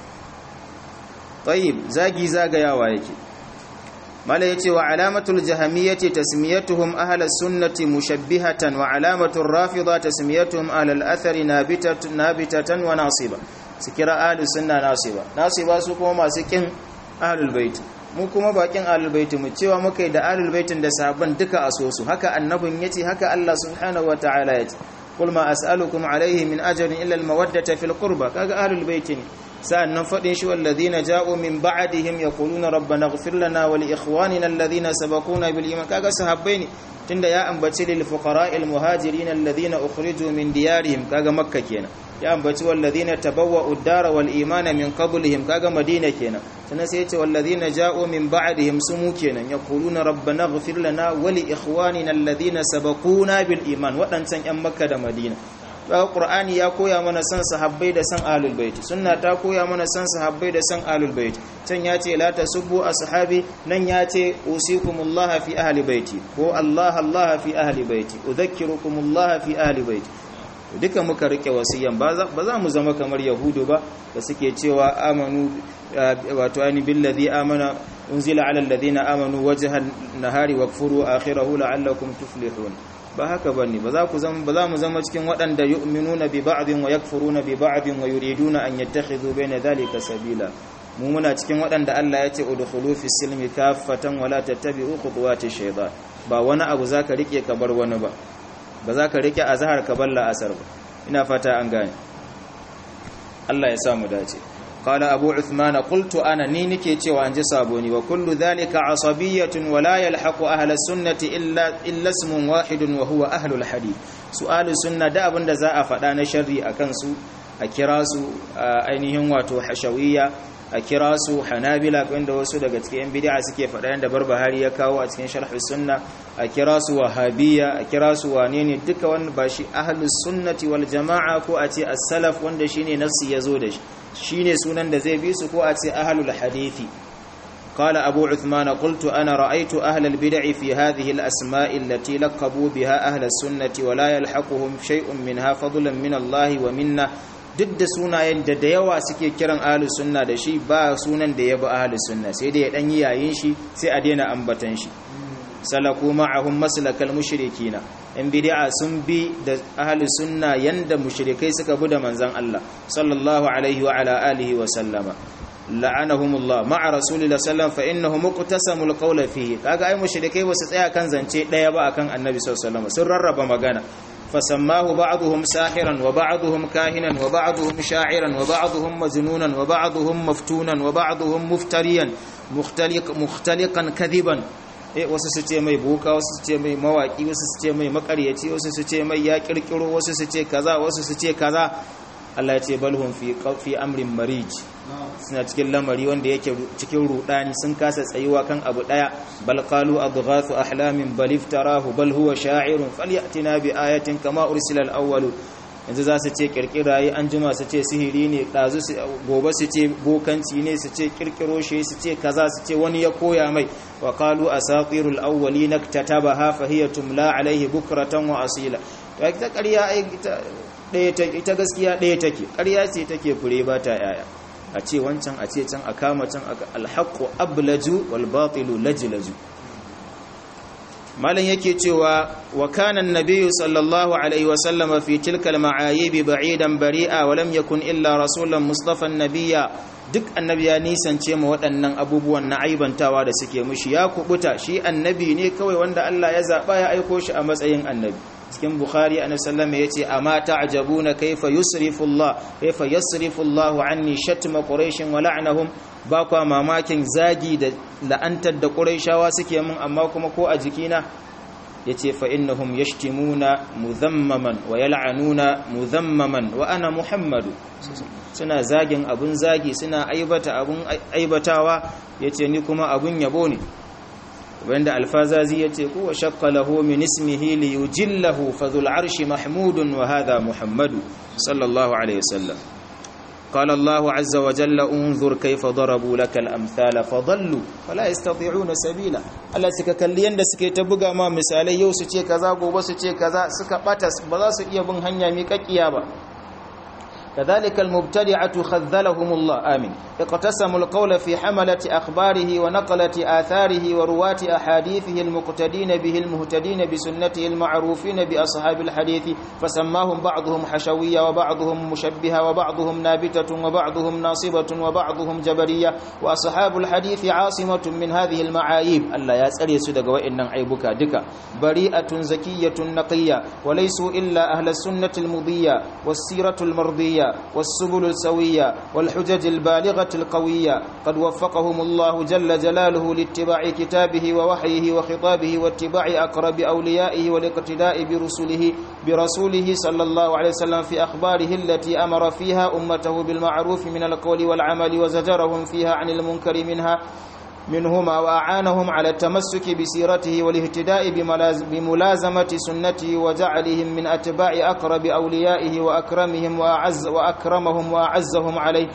tayyib zagi zagayawa yake mala yace wa alamatul jahamiyyati tasmiyatuhum ahlus sunnati mushabbihatan wa alamatul rafida tasmiyatuhum ahlul athari nabitatan nabitatan wa nasiba su kira ahlus sunna nasiba nasiba su kuma masu kin ahlul bait mu kuma bakin ahlul bait mu cewa muka yi da ahlul baitin da sahabban duka a so su haka annabin yace haka Allah subhanahu wataala yace qul ma as'alukum alayhi min ajrin illa al-mawaddata fil qurba kaga ahlul bait ne sa'annan fadin shi walladhina ja'u min ba'dihim yaquluna rabbana ighfir lana wa li ikhwanina alladhina sabaquna bil iman kaga sahabbai ne tunda ya ambaci lil fuqara'il muhajirin alladhina ukhriju min diyarihim kaga makka kenan ya ambaci walladhina tabawwa'u ad-dara wal imana min qablihim kaga madina kenan sannan sai yace walladhina ja'u min ba'dihim sumu kenan yaquluna rabbana ighfir lana wa li ikhwanina alladhina sabaquna bil iman wadancan yan makka da madina daga qur'ani ya koya mana san sahabbai da san ahlul bait sunna ta koya mana san sahabbai da san ahlul bait can ya ce la tasubbu ashabi nan ya ce usikumullah fi ahli baiti ko allah allah fi ahli baiti udhakkirukumullah fi ahli baiti duka muka rike wasiyan ba za mu zama kamar yahudu ba da suke cewa amanu wato ani billazi amana unzila ala alladhina amanu wajhan nahari wakfuru akhirahu la'allakum tuflihun ba haka bane ba za ku zama ba za mu zama cikin waɗanda yu'minuna bi ba'din wa yakfuruna bi ba'din wa yuriduna an yattakhidhu bayna dhalika sabila mu muna cikin waɗanda Allah ya ce udkhulu fi silmi kaffatan wa la tattabi'u khutuwati shaytan ba wani abu zaka rike ka bar wani ba ba za ka rike azhar ka balla asar ba ina fata an gane Allah ya sa mu dace qala abu uthman qultu ana ni nike cewa an ji saboni wa kullu dhalika asabiyyatun wa la yalhaqu ahla sunnati illa illa ismun wahidun wa huwa ahlul hadith su'alu sunna da abinda za a faɗa na sharri akan su a kira su ainihin wato hashawiyya a kira su hanabila wanda wasu daga cikin yan bid'a suke faɗa yanda barbahari ya kawo a cikin sharh sunna a kira su wahabiyya a kira su wane ne duka wanda ba shi ahlus sunnati wal jama'a ko a ce as-salaf wanda shine nafsi yazo da shi shine sunan da zai bi su ko a ce ahlul hadithi قال أبو عثمان قلت أنا رأيت أهل البدع في هذه الأسماء التي لقبوا بها أهل السنة ولا يلحقهم شيء منها فضلا من الله ومنا duk da sunayen da da yawa suke kiran ahlus sunna da shi ba sunan da ya bi ahlus sunna sai dai ya dan yi yayin shi sai a daina ambatan shi salaku ma'ahum maslakal mushrikina in bid'a sun bi da ahlus sunna yanda mushrikai suka bi da manzon Allah sallallahu alaihi wa ala alihi wa sallama la'anahumullah ma'a rasulillahi sallallahu fa innahu muqtasamul qawla fihi kaga ai mushrikai basu tsaya kan zance daya ba akan annabi sallallahu alaihi wasallam sun rarraba magana فسماه بعضهم ساحرا وبعضهم كاهنا وبعضهم شاعرا وبعضهم مجنونا وبعضهم مفتونا وبعضهم مفتريا مختلق مختلقا كذبا eh wasu su ce mai boka wasu su ce mai mawaki wasu su ce mai makaryaci wasu su ce mai ya kirkiro wasu su ce kaza wasu su ce kaza Allah ya ce balhum fi fi amrin marij suna cikin lamari wanda yake cikin rudani sun kasa tsayuwa kan abu daya bal qalu adghathu ahlamin bal iftarahu bal huwa sha'irun falyatina bi ayatin kama ursila al-awwal yanzu za su ce kirkirayi an jima su ce sihiri ne dazu gobe su ce bokanci ne su ce kirkiro shi su ce kaza su ce wani ya koya mai wa qalu asatirul awwalin iktatabaha fa hiya tumla alaihi bukratan wa asila to ita ƙarya ai ita gaskiya ɗaya take ƙarya ce take fure ba ta yaya a ce wancan a ce can a kama can alhaqqu ablaju wal batilu lajlaju malan yake cewa wa kana an-nabiy sallallahu alaihi wa sallam fi tilka al-ma'ayib ba'idan bari'a wa lam yakun illa rasulan mustafa an-nabiyya duk annabi ya nisance mu waɗannan abubuwan na aibantawa da suke mushi ya kubuta shi annabi ne kawai wanda Allah ya zaba ya aiko shi a matsayin annabi cikin bukhari annabi sallallahu alaihi yace amma ta'jabuna kayfa yusrifu Allah kayfa yasrifu Allah anni shatma quraish wa la'nahum ba kwa mamakin zagi da la'antar da quraishawa suke min amma kuma ko a jikina yace fa innahum yashtimuna mudhammaman wa yal'anuna mudhammaman wa ana muhammadu suna zagin abun zagi suna aibata abun aibatawa yace ni kuma abun yabo ne wanda alfazazi yace kuwa shaqqa lahu min ismihi li yujillahu fadhul arshi mahmudun wa hadha muhammadu sallallahu alaihi wasallam قال الله عز وجل انظر كيف ضربوا لك الامثال فضلوا فلا يستطيعون سبيلا Allah suka kalli yanda suke ta buga ma misalai yau su ce kaza gobe su ce kaza suka bata ba za su iya bin hanya miƙaƙiya ba كذلك المبتدعة خذلهم الله آمين اقتسموا القول في حملة أخباره ونقلة آثاره ورواة أحاديثه المقتدين به المهتدين بسنته المعروفين بأصحاب الحديث فسماهم بعضهم حشوية وبعضهم مشبهة وبعضهم نابتة وبعضهم ناصبة وبعضهم جبرية وأصحاب الحديث عاصمة من هذه المعايب ألا يسأل يسدق وإن عيبك دك بريئة زكية نقية وليسوا إلا أهل السنة المضية والسيرة المرضية والسبل السوية والحجج البالغة القوية قد وفقهم الله جل جلاله لاتباع كتابه ووحيه وخطابه واتباع أقرب أوليائه والاقتداء برسله برسوله صلى الله عليه وسلم في أخباره التي أمر فيها أمته بالمعروف من القول والعمل وزجرهم فيها عن المنكر منها منهما وأعانهم على التمسك بسيرته والاهتداء بملازمة سنته وجعلهم من أتباع أقرب أوليائه وأكرمهم وأعز وأكرمهم وأعزهم عليه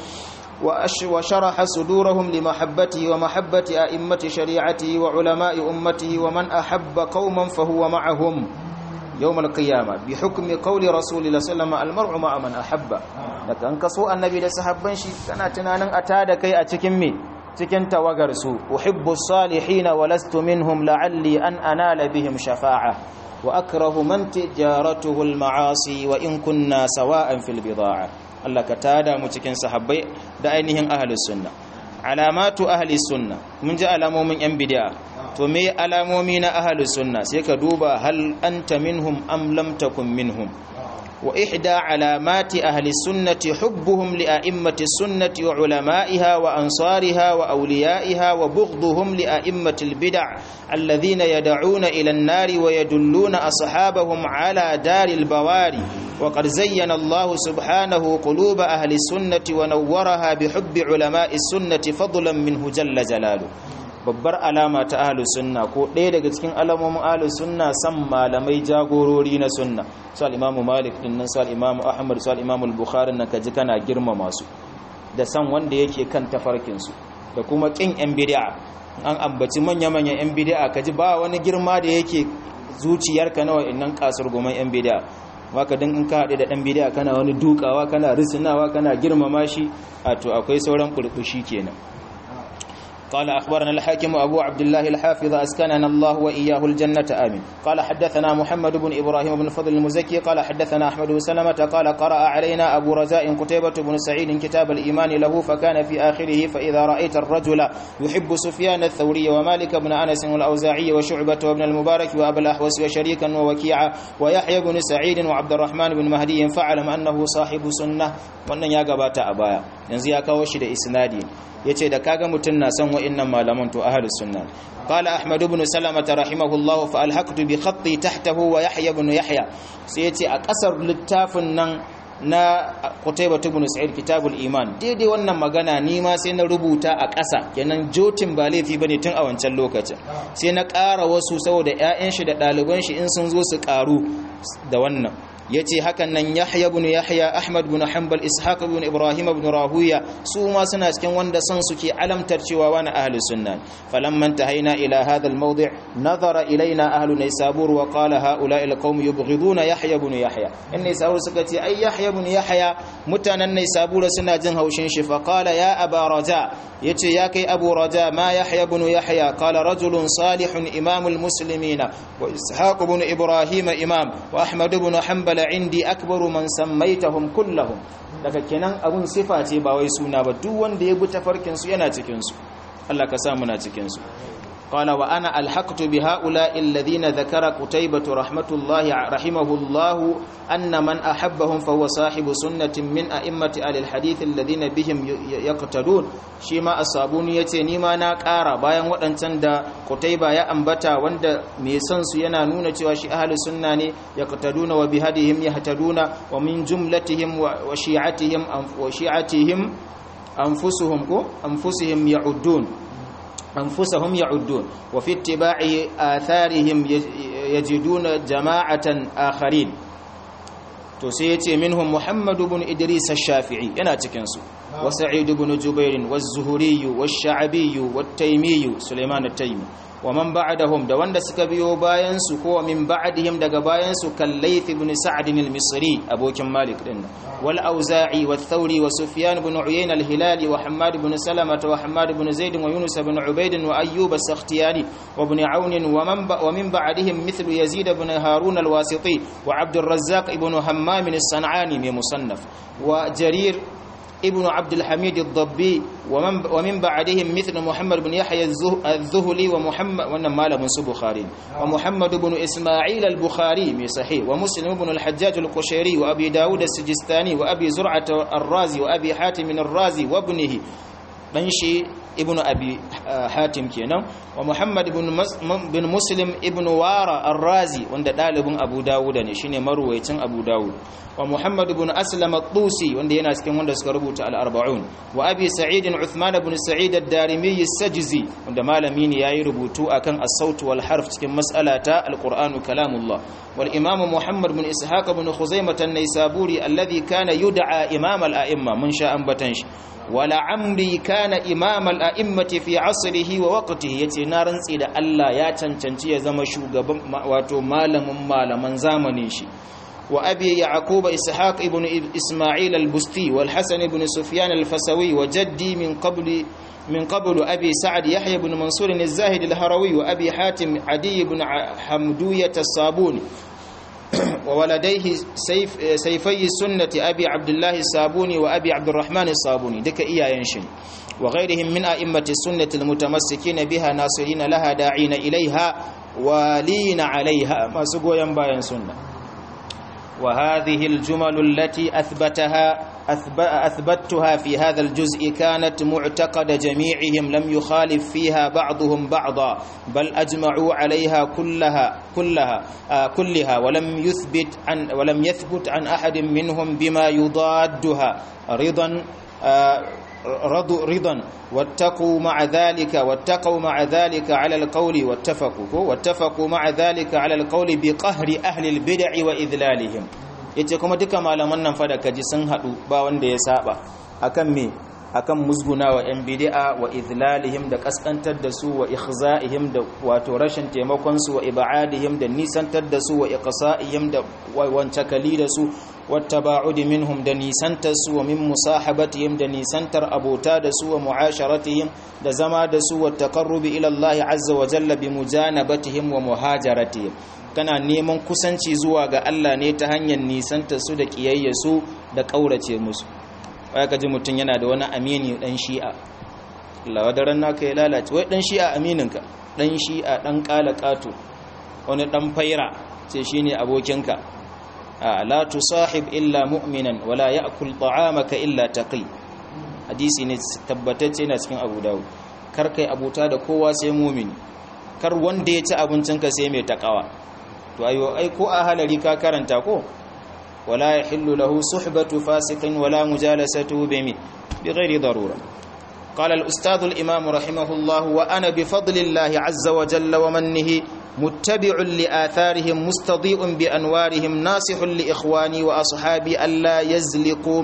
وشرح صدورهم لمحبته ومحبة أئمة شريعته وعلماء أمته ومن أحب قوما فهو معهم يوم القيامة بحكم قول رسول الله صلى الله عليه وسلم المرء مع من أحب لكن كسو النبي لسحبان شي كان تنانا أتادا كي أتكمي cikin tawagarsu uhibbu salihina wa lastu minhum la'alli an anala bihim shafa'a wa akrahu man tijaratuhu al-ma'asi wa in kunna sawa'an fil bid'a Allah ka tada mu cikin sahabbai da ainihin ahlus sunna alamatu ahli sunna mun ji alamomin yan bid'a to me alamomi na ahlus sunna sai ka duba hal anta minhum am lam takun minhum وإحدى علامات أهل السنة حبهم لأئمة السنة وعلمائها وأنصارها وأوليائها وبغضهم لأئمة البدع الذين يدعون إلى النار ويدلون أصحابهم على دار البواري وقد زين الله سبحانه قلوب أهل السنة ونورها بحب علماء السنة فضلا منه جل جلاله babbar alama ta ahlus sunna ko ɗaya daga cikin alamomin ahlus sunna san malamai jagorori na sunna su al-imam malik din nan su al-imam ahmad su al-imam al-bukhari nan kaji kana girmama su da san wanda yake kan tafarkin su da kuma kin yan bid'a an ambaci manya manyan yan bid'a kaji ba wani girma da yake zuciyarka na wa'annan kasar goman yan bid'a waka din in ka haɗe da ɗan bid'a kana wani dukawa kana risinawa kana girmama shi a to akwai sauran burbushi kenan قال أخبرنا الحاكم أبو عبد الله الحافظ أسكننا الله وإياه الجنة آمين قال حدثنا محمد بن إبراهيم بن فضل المزكي قال حدثنا أحمد بن سلمة قال قرأ علينا أبو رجاء قتيبة بن سعيد كتاب الإيمان له فكان في آخره فإذا رأيت الرجل يحب سفيان الثوري ومالك بن أنس والأوزاعي وشعبة وابن المبارك وأبا الأحوس وشريكا ووكيعا ويحيى بن سعيد وعبد الرحمن بن مهدي فاعلم أنه صاحب سنة وأن يا قبات أبايا ينزي يا كوشي إسنادي yace da kaga mutun na son wa'annan malaman to ahlus sunna qala ahmad ibn salama rahimahullah fa alhaqtu bi khatti tahtahu wa yahya ibn yahya sai yace a kasar littafin nan na Qutaybah ibn Sa'id kitabul iman daidai wannan magana ni ma sai na rubuta a ƙasa kenan jotin ba laifi bane tun a wancan lokacin sai na ƙara wasu saboda ƴaƴan shi da ɗaliban shi in sun zo su ƙaru da wannan yace hakan nan Yahya ibn Yahya Ahmad ibn Hanbal Ishaq ibn Ibrahim ibn Rahuya su ma suna cikin wanda san suke alamtar cewa wani ahli sunna falamma tahaina ila hadha al-mawdi' nazara ilaina ahlu Naysabur wa qala haula al-qawm yubghiduna Yahya ibn Yahya in Naysabur suka ce ai Yahya ibn Yahya mutanen Naysabur suna jin haushin shi fa qala ya Aba Raja yace ya kai Abu Raja ma Yahya ibn Yahya qala rajulun salihun imamul muslimina wa Ishaq ibn Ibrahim imam wa Ahmad ibn Hanbal indi akbaru man sammaitahum kullahum daga kenan abun sifa ce ba wai suna ba duk wanda ya bi tafarkin su yana cikin su Allah ka sa muna cikin su قال وأنا ألحقت بهؤلاء الذين ذكر قتيبة رحمة الله رحمه الله أن من أحبهم فهو صاحب سنة من أئمة أهل الحديث الذين بهم يقتدون شيما الصابوني يتني ما ناكارا bayan waɗancan da Qutayba ya ambata wanda mai son su yana nuna cewa shi ahli sunna ne yaqtaduna wa bihadihim yahtaduna wa min jumlatihim wa shi'atihim wa shi'atihim anfusuhum ko anfusihim ya'uddun أنفسهم يعدون وفي اتباع آثارهم يجدون جماعة آخرين تسيتي منهم محمد بن إدريس الشافعي أنا تكنسو وسعيد بن جبير والزهري والشعبي والتيمي سليمان التيمي ومن بعدهم da wanda suka biyo bayan su ko min ba'dihim daga bayan su kallayth ibn sa'd al-misri abokin malik din wal auza'i wa thawri wa sufyan ibn uyayna al-hilali wa hammad ibn salama wa hammad ibn zaid wa yunus ibn ubayd wa ayyub as-sakhtiyani wa ibn aun wa man wa min ba'dihim mithlu yazid ibn harun al-wasiti wa abd al-razzaq ibn hammam as-san'ani min musannaf wa jarir ابن عبد الحميد الضبي ومن ومن بعدهم مثل محمد بن يحيى الذهلي ومحمد وانما من بخاري ومحمد بن اسماعيل البخاري من صحيح ومسلم بن الحجاج القشيري وابي داود السجستاني وابي زرعه الرازي وابي حاتم الرازي وابنه دنشي ابن ابي حاتم kenan wa muhammad ibn muslim ibn wara ar-razi wanda dalibin abu dawud ne shine marwayacin abu dawud wa muhammad ibn aslam at-tusi wanda yana cikin wanda suka rubuta al-arba'un wa abi sa'id uthman ibn sa'id ad-darimi as-sajzi wanda malami ne yayi rubutu akan as-saut wal harf cikin mas'alata al-qur'an kalamullah wal imam muhammad ibn ishaq ibn khuzaimah an-naysaburi alladhi kana yud'a imam al-a'imma mun sha ambatan shi wala amri kana imam al-a'immati fi asrihi wa waqtihi yace na rantsi da Allah ya cancanci ya zama shugaban wato malamin malaman zamanin shi wa abi yaqub ishaq ibn isma'il al-busti wal hasan ibn sufyan al-fasawi wa jaddi min qabli من قبل أبي سعد يحيى بن منصور الزاهد الهروي وأبي حاتم عدي بن حمدوية الصابوني وولديه سيف سيفي السنة أبي عبد الله الصابوني وأبي عبد الرحمن الصابوني دك إيا ينشن وغيرهم من أئمة السنة المتمسكين بها ناصرين لها داعين إليها والين عليها ما سقوا ينباين سنة وهذه الجمل التي أثبتها أثبتها في هذا الجزء كانت معتقد جميعهم لم يخالف فيها بعضهم بعضا بل أجمعوا عليها كلها كلها آه كلها ولم يثبت عن ولم يثبت عن أحد منهم بما يضادها رضا آه رضوا رضا واتقوا مع ذلك واتقوا مع ذلك على القول واتفقوا واتفقوا مع ذلك على القول بقهر أهل البدع وإذلالهم yace kuma duka malaman nan fa da kaji sun hadu ba wanda ya saba akan me akan musgunawa yan bid'a wa idlalihim da kaskantar da su wa ikhza'ihim da wato rashin taimakon su wa ibadihim da nisantar da su wa iqsa'ihim da wancakali da su wattaba'udi minhum da nisantar su wa min musahabatihim da nisantar abota da su wa mu'asharatihim da zama da su wa taqarrubi ila Allah azza wa jalla bi mujanabatihim wa muhajaratihim kana neman kusanci zuwa ga Allah ne ta hanyar nisantar su da kiyayya su da kaurace musu wai ka ji mutum yana da wani amini dan shi'a Allah wadaran naka ya lalace wai dan shi'a amininka dan shi'a dan kala kato wani dan faira ce shine abokinka la tusahib illa mu'minan wala ya'kul ta'amaka illa taqi hadisi ne tabbatacce na cikin Abu Dawud kar kai abuta da kowa sai mu'mini kar wanda ya ci abincinka sai mai takawa to ayo ai ko a halari ka karanta ko wala yahillu lahu suhbatu fasiqin wala mujalasatu bimi bighairi darura قال الأستاذ الإمام رحمه الله وأنا بفضل الله عز وجل ومنه متبع لآثارهم مستضيء بأنوارهم ناصح لإخواني وأصحابي ألا يزلقوا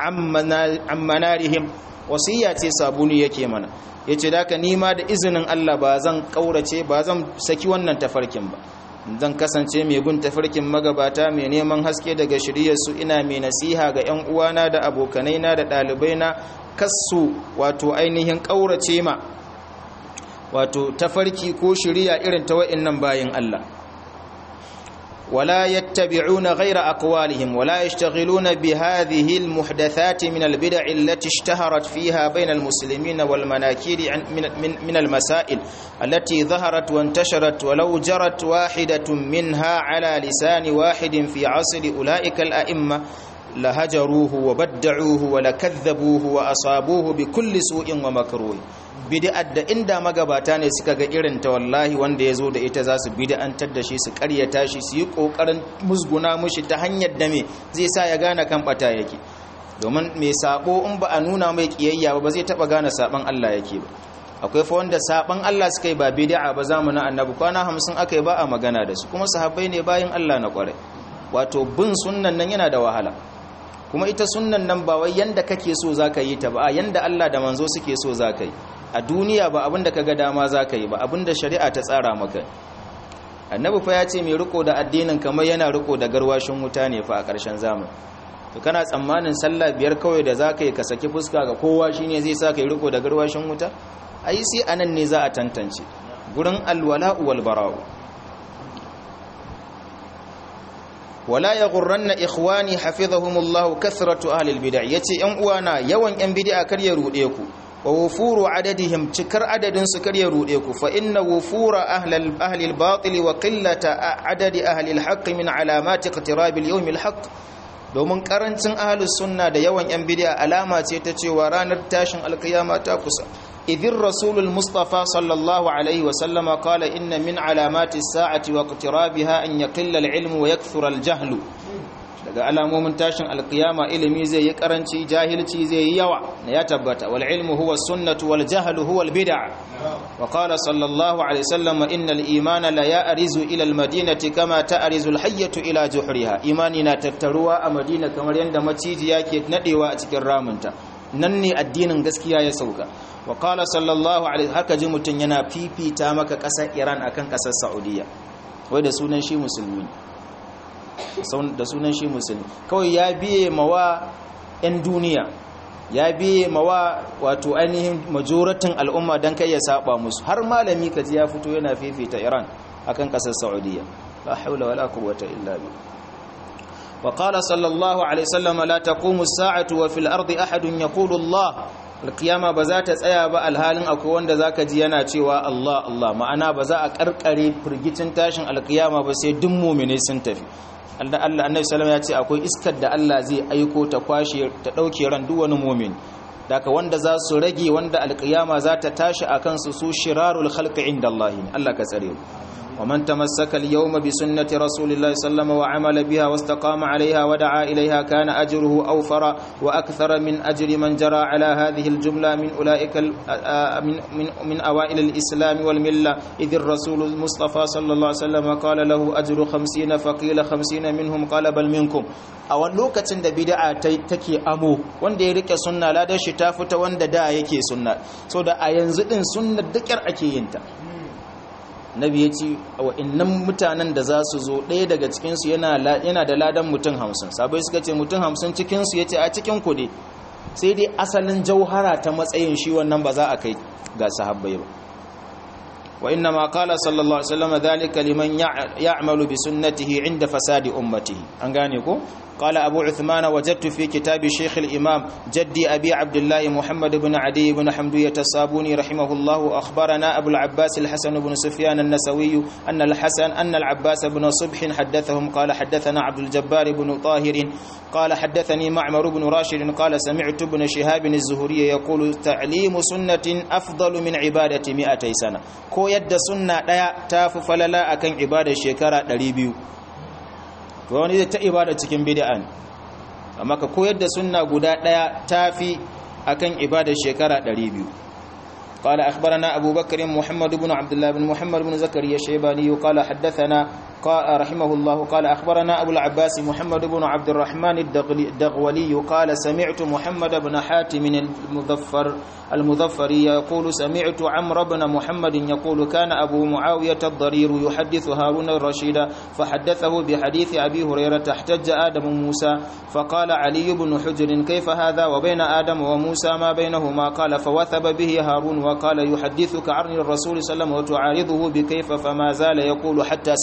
عن منارهم وصياتي صابوني yake mana yace daka nima da izinin Allah ba zan kaurace ba zan saki wannan tafarkin ba zan kasance mai gun tafarkin magabata mai neman haske daga shiryarsu ina mai nasiha ga 'yan uwana da abokanaina da ɗalibaina kassu wato ainihin ƙaurace ma wato tafarki ko shiriya irin ta wa'innan bayin Allah ولا يتبعون غير أقوالهم ولا يشتغلون بهذه المحدثات من البدع التي اشتهرت فيها بين المسلمين والمناكير من, من, من المسائل التي ظهرت وانتشرت ولو جرت واحدة منها على لسان واحد في عصر أولئك الأئمة لهجروه وبدعوه ولكذبوه وأصابوه بكل سوء ومكروه bid'ar da inda magabata ne suka ga irin ta wallahi wanda ya zo da ita za su bid'antar da shi su karyata shi su yi kokarin musguna mushi ta hanyar da me zai sa ya gane kan bata yake domin mai sabo in ba a nuna mai kiyayya ba zai taba gane saban Allah yake ba akwai fa wanda saban Allah suka yi ba bid'a ba zamanin annabi kwana 50 aka yi ba a magana da su kuma sahabbai ne bayin Allah na kware wato bin sunnan nan yana da wahala kuma ita sunnan nan ba wai yanda kake so zaka yi ta ba yanda Allah da manzo suke so zaka yi a duniya ba abinda kaga dama zaka yi ba abinda shari'a ta tsara maka annabi fa ya ce mai riko da addinin kamar yana riko da garwashin wuta ne fa a ƙarshen zamani to kana tsammanin sallah biyar kawai da zaka yi ka saki fuska ga kowa shine zai sa kai riko da garwashin wuta ai sai anan ne za a tantance gurin alwala'u wal bara'u wala yaghurranna ikhwani hafizahumullahu kathratu ahli albid'ah yace yan uwana yawan yan bid'a kar ya rude ku wa wufuru adadihim cikar adadin su kar ya rude ku fa inna wufura ahli ahli albatil wa qillata adadi ahli alhaq min alamati iqtirab alyawm alhaq domin karancin ahli sunna da yawan yan bid'a alama ce ta cewa ranar tashin alkiyama ta kusa idin rasulul mustafa sallallahu alaihi wa sallama qala inna min alamati as-sa'ati wa iqtirabiha an yaqilla al-ilmu wa yakthura al-jahlu daga alamomin tashin alkiyama ilimi zai yi karanci jahilci zai yi yawa ya tabbata wal ilmu huwa sunnatu wal jahlu huwa al bid'a wa qala sallallahu alaihi wasallam innal imana la ya'rizu ila al madinati kama ta'rizu al hayyatu ila juhriha imani na tattaruwa a madina kamar yanda maciji yake nadewa a cikin ramunta nan ne addinin gaskiya ya sauka wa qala sallallahu alaihi haka ji mutun yana fifita maka kasar Iran akan kasar Saudiya wai da sunan shi musulmi da sunan shi musulmi kawai ya biye mawa 'yan duniya ya biye mawa wato ainihin majoratin al'umma don kai ya saba musu har malami kaji ya fito yana fifita iran akan kasar saudiya la haula wala quwwata illa billah wa qala sallallahu alaihi wasallam la taqumu as-sa'atu wa fil ardi ahadun yaqulu allah alkiyama ba za ta tsaya ba alhalin akwai wanda zaka ji yana cewa Allah Allah ma'ana ba za a karkare firgicin tashin alkiyama ba sai duk mu'mine sun tafi Allah Allah Annabi sallallahu ya ce akwai iskar da Allah zai aiko ta kwashe ta dauke ran duk wani mu'min daga wanda za su rage wanda alkiyama za ta tashi akan su su shirarul khalqi inda Allah Allah ka tsare ومن تمسك اليوم بسنة رسول الله صلى الله عليه وسلم وعمل بها واستقام عليها ودعا إليها كان أجره أوفر وأكثر من أجر من جرى على هذه الجملة من أولئك من, من, من أوائل الإسلام والملة إذ الرسول المصطفى صلى الله عليه وسلم قال له أجر خمسين فقيل خمسين منهم قال بل منكم a wani lokacin da bid'a take amo wanda ya rike sunna ladan shi ta fita wanda da yake sunna so da a yanzu din sunnar dukar ake yin ta nabi ya ce wa'innan mutanen da za su zo ɗaya daga cikinsu yana da ladan mutum hamsin sabai suka ce mutum hamsin cikinsu ya ce a cikin kuɗi sai dai asalin jauhara ta matsayin shi wannan ba za a kai ga sahabbai ba wa inna ma kala sallallahu alaihi wasallam dhalika liman ya'malu bi sunnatihi inda fasadi ummatihi an gane ko قال أبو عثمان وجدت في كتاب شيخ الإمام جدي أبي عبد الله محمد بن عدي بن حمدية الصابوني رحمه الله أخبرنا أبو العباس الحسن بن سفيان النسوي أن الحسن أن العباس بن صبح حدثهم قال حدثنا عبد الجبار بن طاهر قال حدثني معمر بن راشد قال سمعت ابن شهاب الزهري يقول تعليم سنة أفضل من عبادة مئتي سنة كو يد سنة لا تاف فللا أكن عبادة شكرا دريبيو to wani zai ta ibada cikin bid'a ne amma ka koyar da sunna guda daya tafi akan ibadar shekara 200 قال أخبرنا أبو بكر محمد بن عبد الله بن محمد بن زكريا الشيباني قال حدثنا قال رحمه الله قال أخبرنا أبو العباس محمد بن عبد الرحمن الدغولي قال سمعت محمد بن حاتم المظفر المظفري يقول سمعت عمرو بن محمد يقول كان أبو معاوية الضرير يحدث هارون الرشيد فحدثه بحديث أبي هريرة احتج آدم موسى فقال علي بن حجر كيف هذا وبين آدم وموسى ما بينهما قال فوثب به هارون وقال يحدثك عن الرسول صلى الله عليه وسلم وتعارضه بكيف فما زال يقول حتى سكت عنه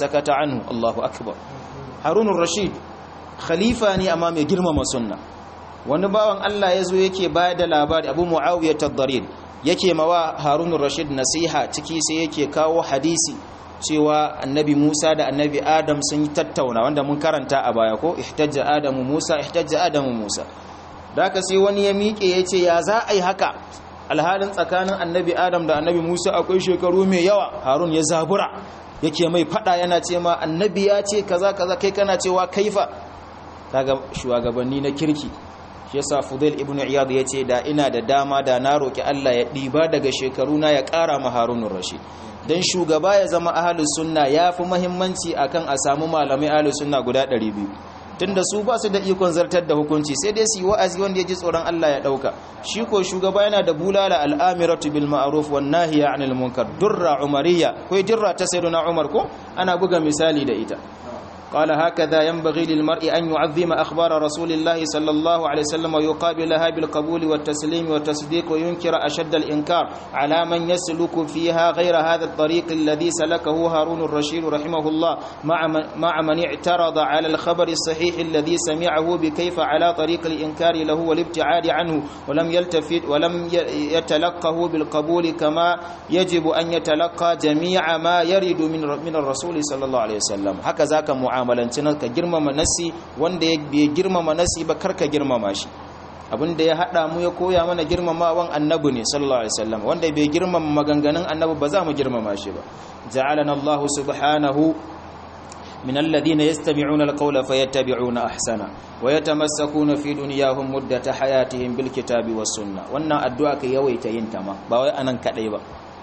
anhu Allahu akbar Harun rashid khalifa ne amma mai girmama sunna wani bawan Allah ya zo yake bayar da labari Abu Muawiya tad-Darir yake mawa Harun rashid nasiha ciki sai yake kawo hadisi cewa annabi Musa da annabi Adam sun yi tattauna wanda mun karanta a baya ko ihtajja Adamu Musa ihtajja Adamu Musa da haka sai wani ya miƙe ya ce ya za a yi haka alhalin tsakanin annabi Adam da annabi Musa akwai shekaru mai yawa Harun ya zabura yake mai fada yana ce ma annabi ya ce kaza kaza kai kana cewa kaifa kaga shugabanni na kirki shi yasa Fudail ibn Iyad ya ce da ina da dama da na roki Allah ya diba daga shekaru na ya ƙara ma Harunur Rashid dan shugaba ya zama ahlus sunna yafi muhimmanci akan a samu malamai ahlus sunna guda 200 tunda su ba su da ikon zartar da hukunci sai dai su yi wa'azi wanda ya ji tsoron Allah ya dauka shi ko shugaba yana da bulala al'amiratu bil ma'ruf wan nahiya 'anil munkar durra umariya ko dirra ta sayyidina Umar ko ana buga misali da ita قال هكذا ينبغي للمرء أن يعظم أخبار رسول الله صلى الله عليه وسلم ويقابلها بالقبول والتسليم والتصديق وينكر أشد الإنكار على من يسلك فيها غير هذا الطريق الذي سلكه هارون الرشيد رحمه الله مع من, مع من اعترض على الخبر الصحيح الذي سمعه بكيف على طريق الإنكار له والابتعاد عنه ولم يلتفت ولم يتلقه بالقبول كما يجب أن يتلقى جميع ما يرد من من الرسول صلى الله عليه وسلم هكذا كمعاملة mu'amalanci nan ka girmama nasi wanda ya bai girmama nasi ba karka girmama shi abinda ya hada mu ya koya mana girmamawan annabi ne sallallahu alaihi wasallam wanda bai girmama maganganun annabi ba za mu girmama shi ba ja'alana Allah subhanahu من الذين يستمعون القول فيتبعون أحسنه ويتمسكون في دنياهم مدة حياتهم بالكتاب والسنة وانا أدعاك يويت ينتما باوي أنا كديبا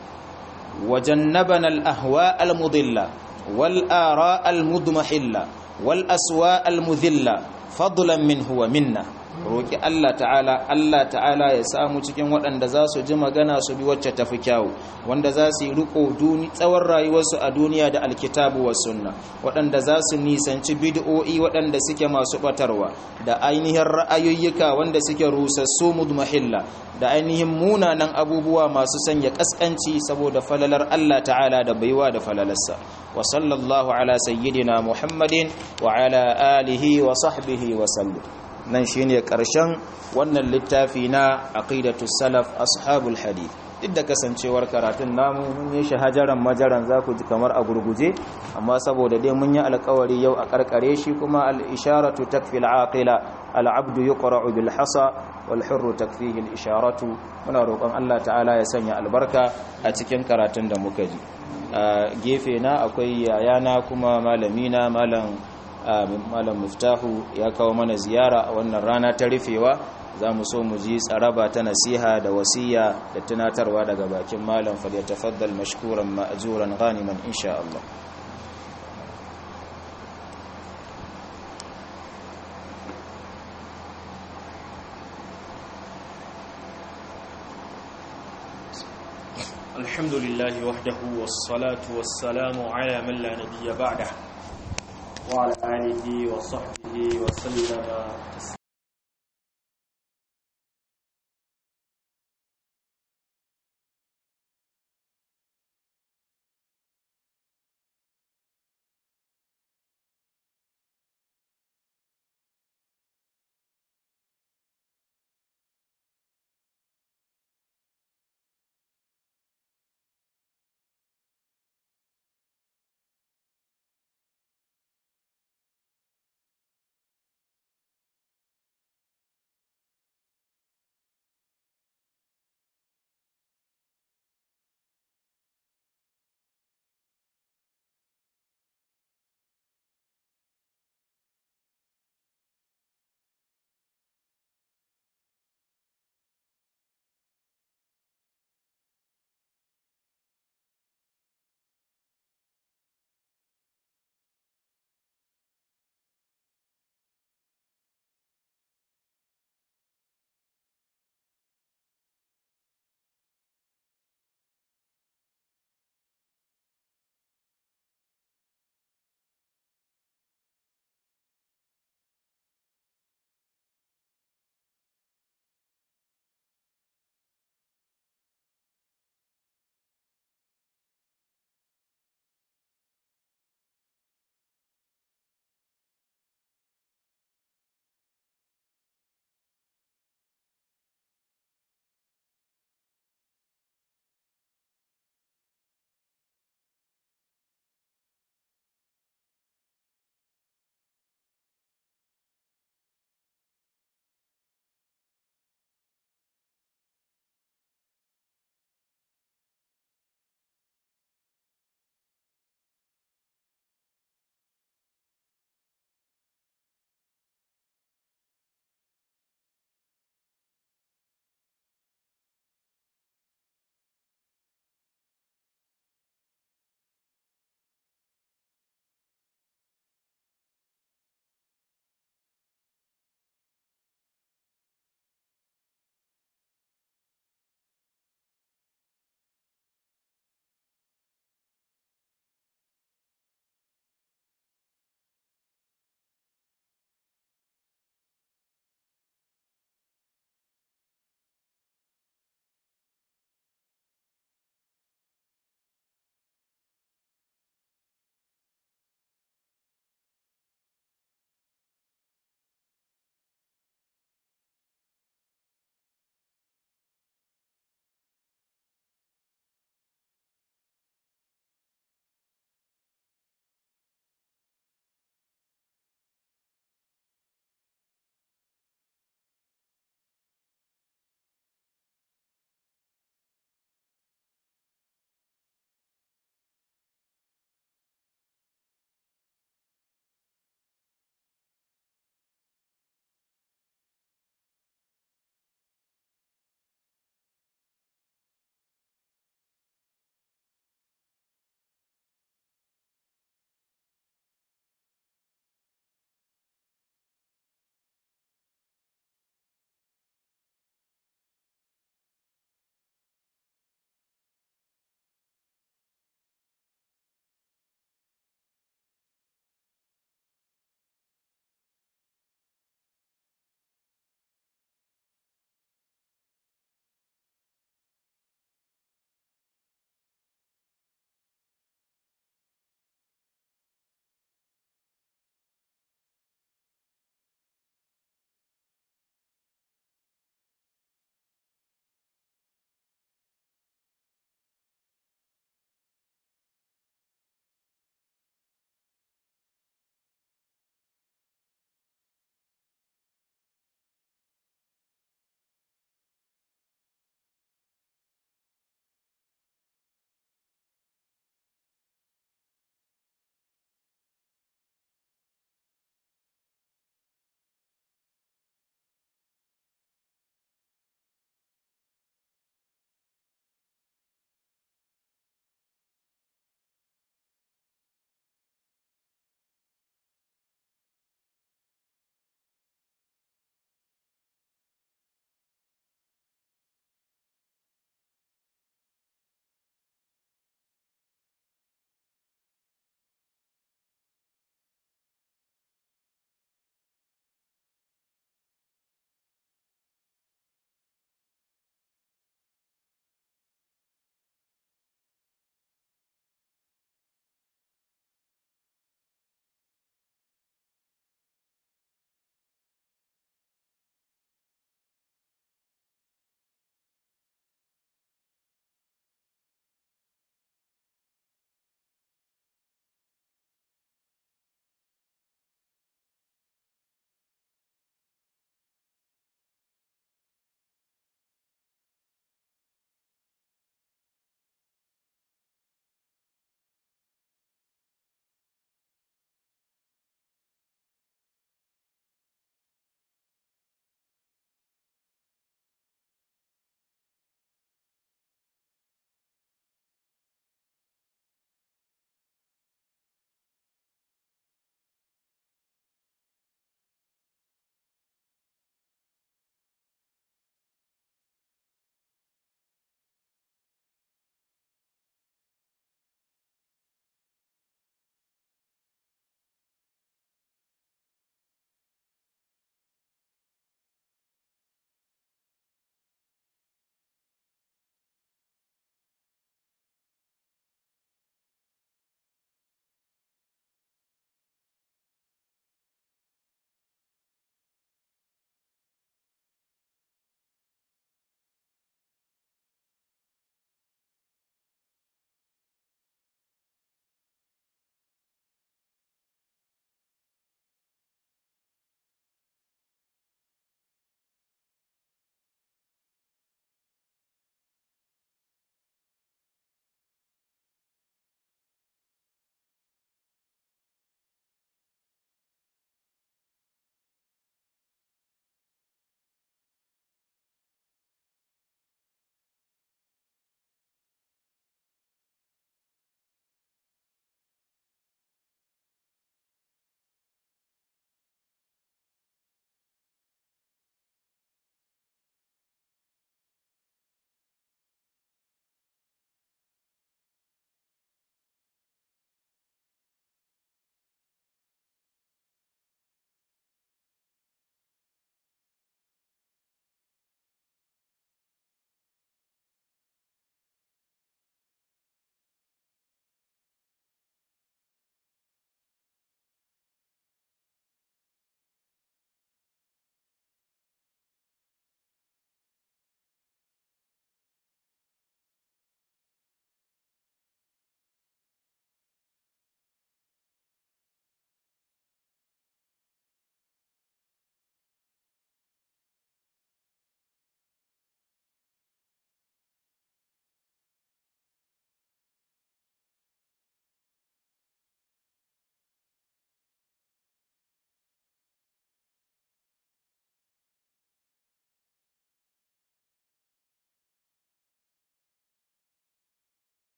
وجنبنا الأهواء المضلة والآراء المضمحلة والأسواء المذلة فضلا منه ومنا roki Allah ta'ala Allah ta'ala ya samu cikin waɗanda za su ji magana su bi wacce tafi kyawu wanda za su yi riko tsawon rayuwarsu a duniya da alkitabu wa sunna waɗanda za su nisanci bid'o'i waɗanda suke masu batarwa da ainihin ra'ayoyika wanda suke rusassu mudmahilla da ainihin munanan abubuwa masu sanya kaskanci saboda falalar Allah ta'ala da baiwa da falalarsa wa sallallahu ala sayyidina muhammadin wa ala alihi wa sahbihi wa sallam nan shine karshen wannan littafi na aqidatus salaf ashabul hadith duk da kasancewar karatun namu mun yi shahajaran majaran za ku ji kamar a gurguje amma saboda dai mun yi alkawari yau a karkare shi kuma al-isharatu takfi al-aqila al-abdu yuqra'u bil hasa wal hurru takfihi al-isharatu muna roƙon Allah ta'ala ya sanya albarka a cikin karatun da muka ji a gefe na akwai yayana kuma malamina malam malam muftahu ya kawo mana ziyara a wannan rana ta rufewa za mu so mu ji tsaraba ta nasiha da wasiya da tunatarwa daga bakin malam falyatafaddal mashkuran ma'juran ghaniman insha Allah الحمد لله وحده والصلاة والسلام على من لا نبي بعده وعلى آله وصحبه وسلم تسليما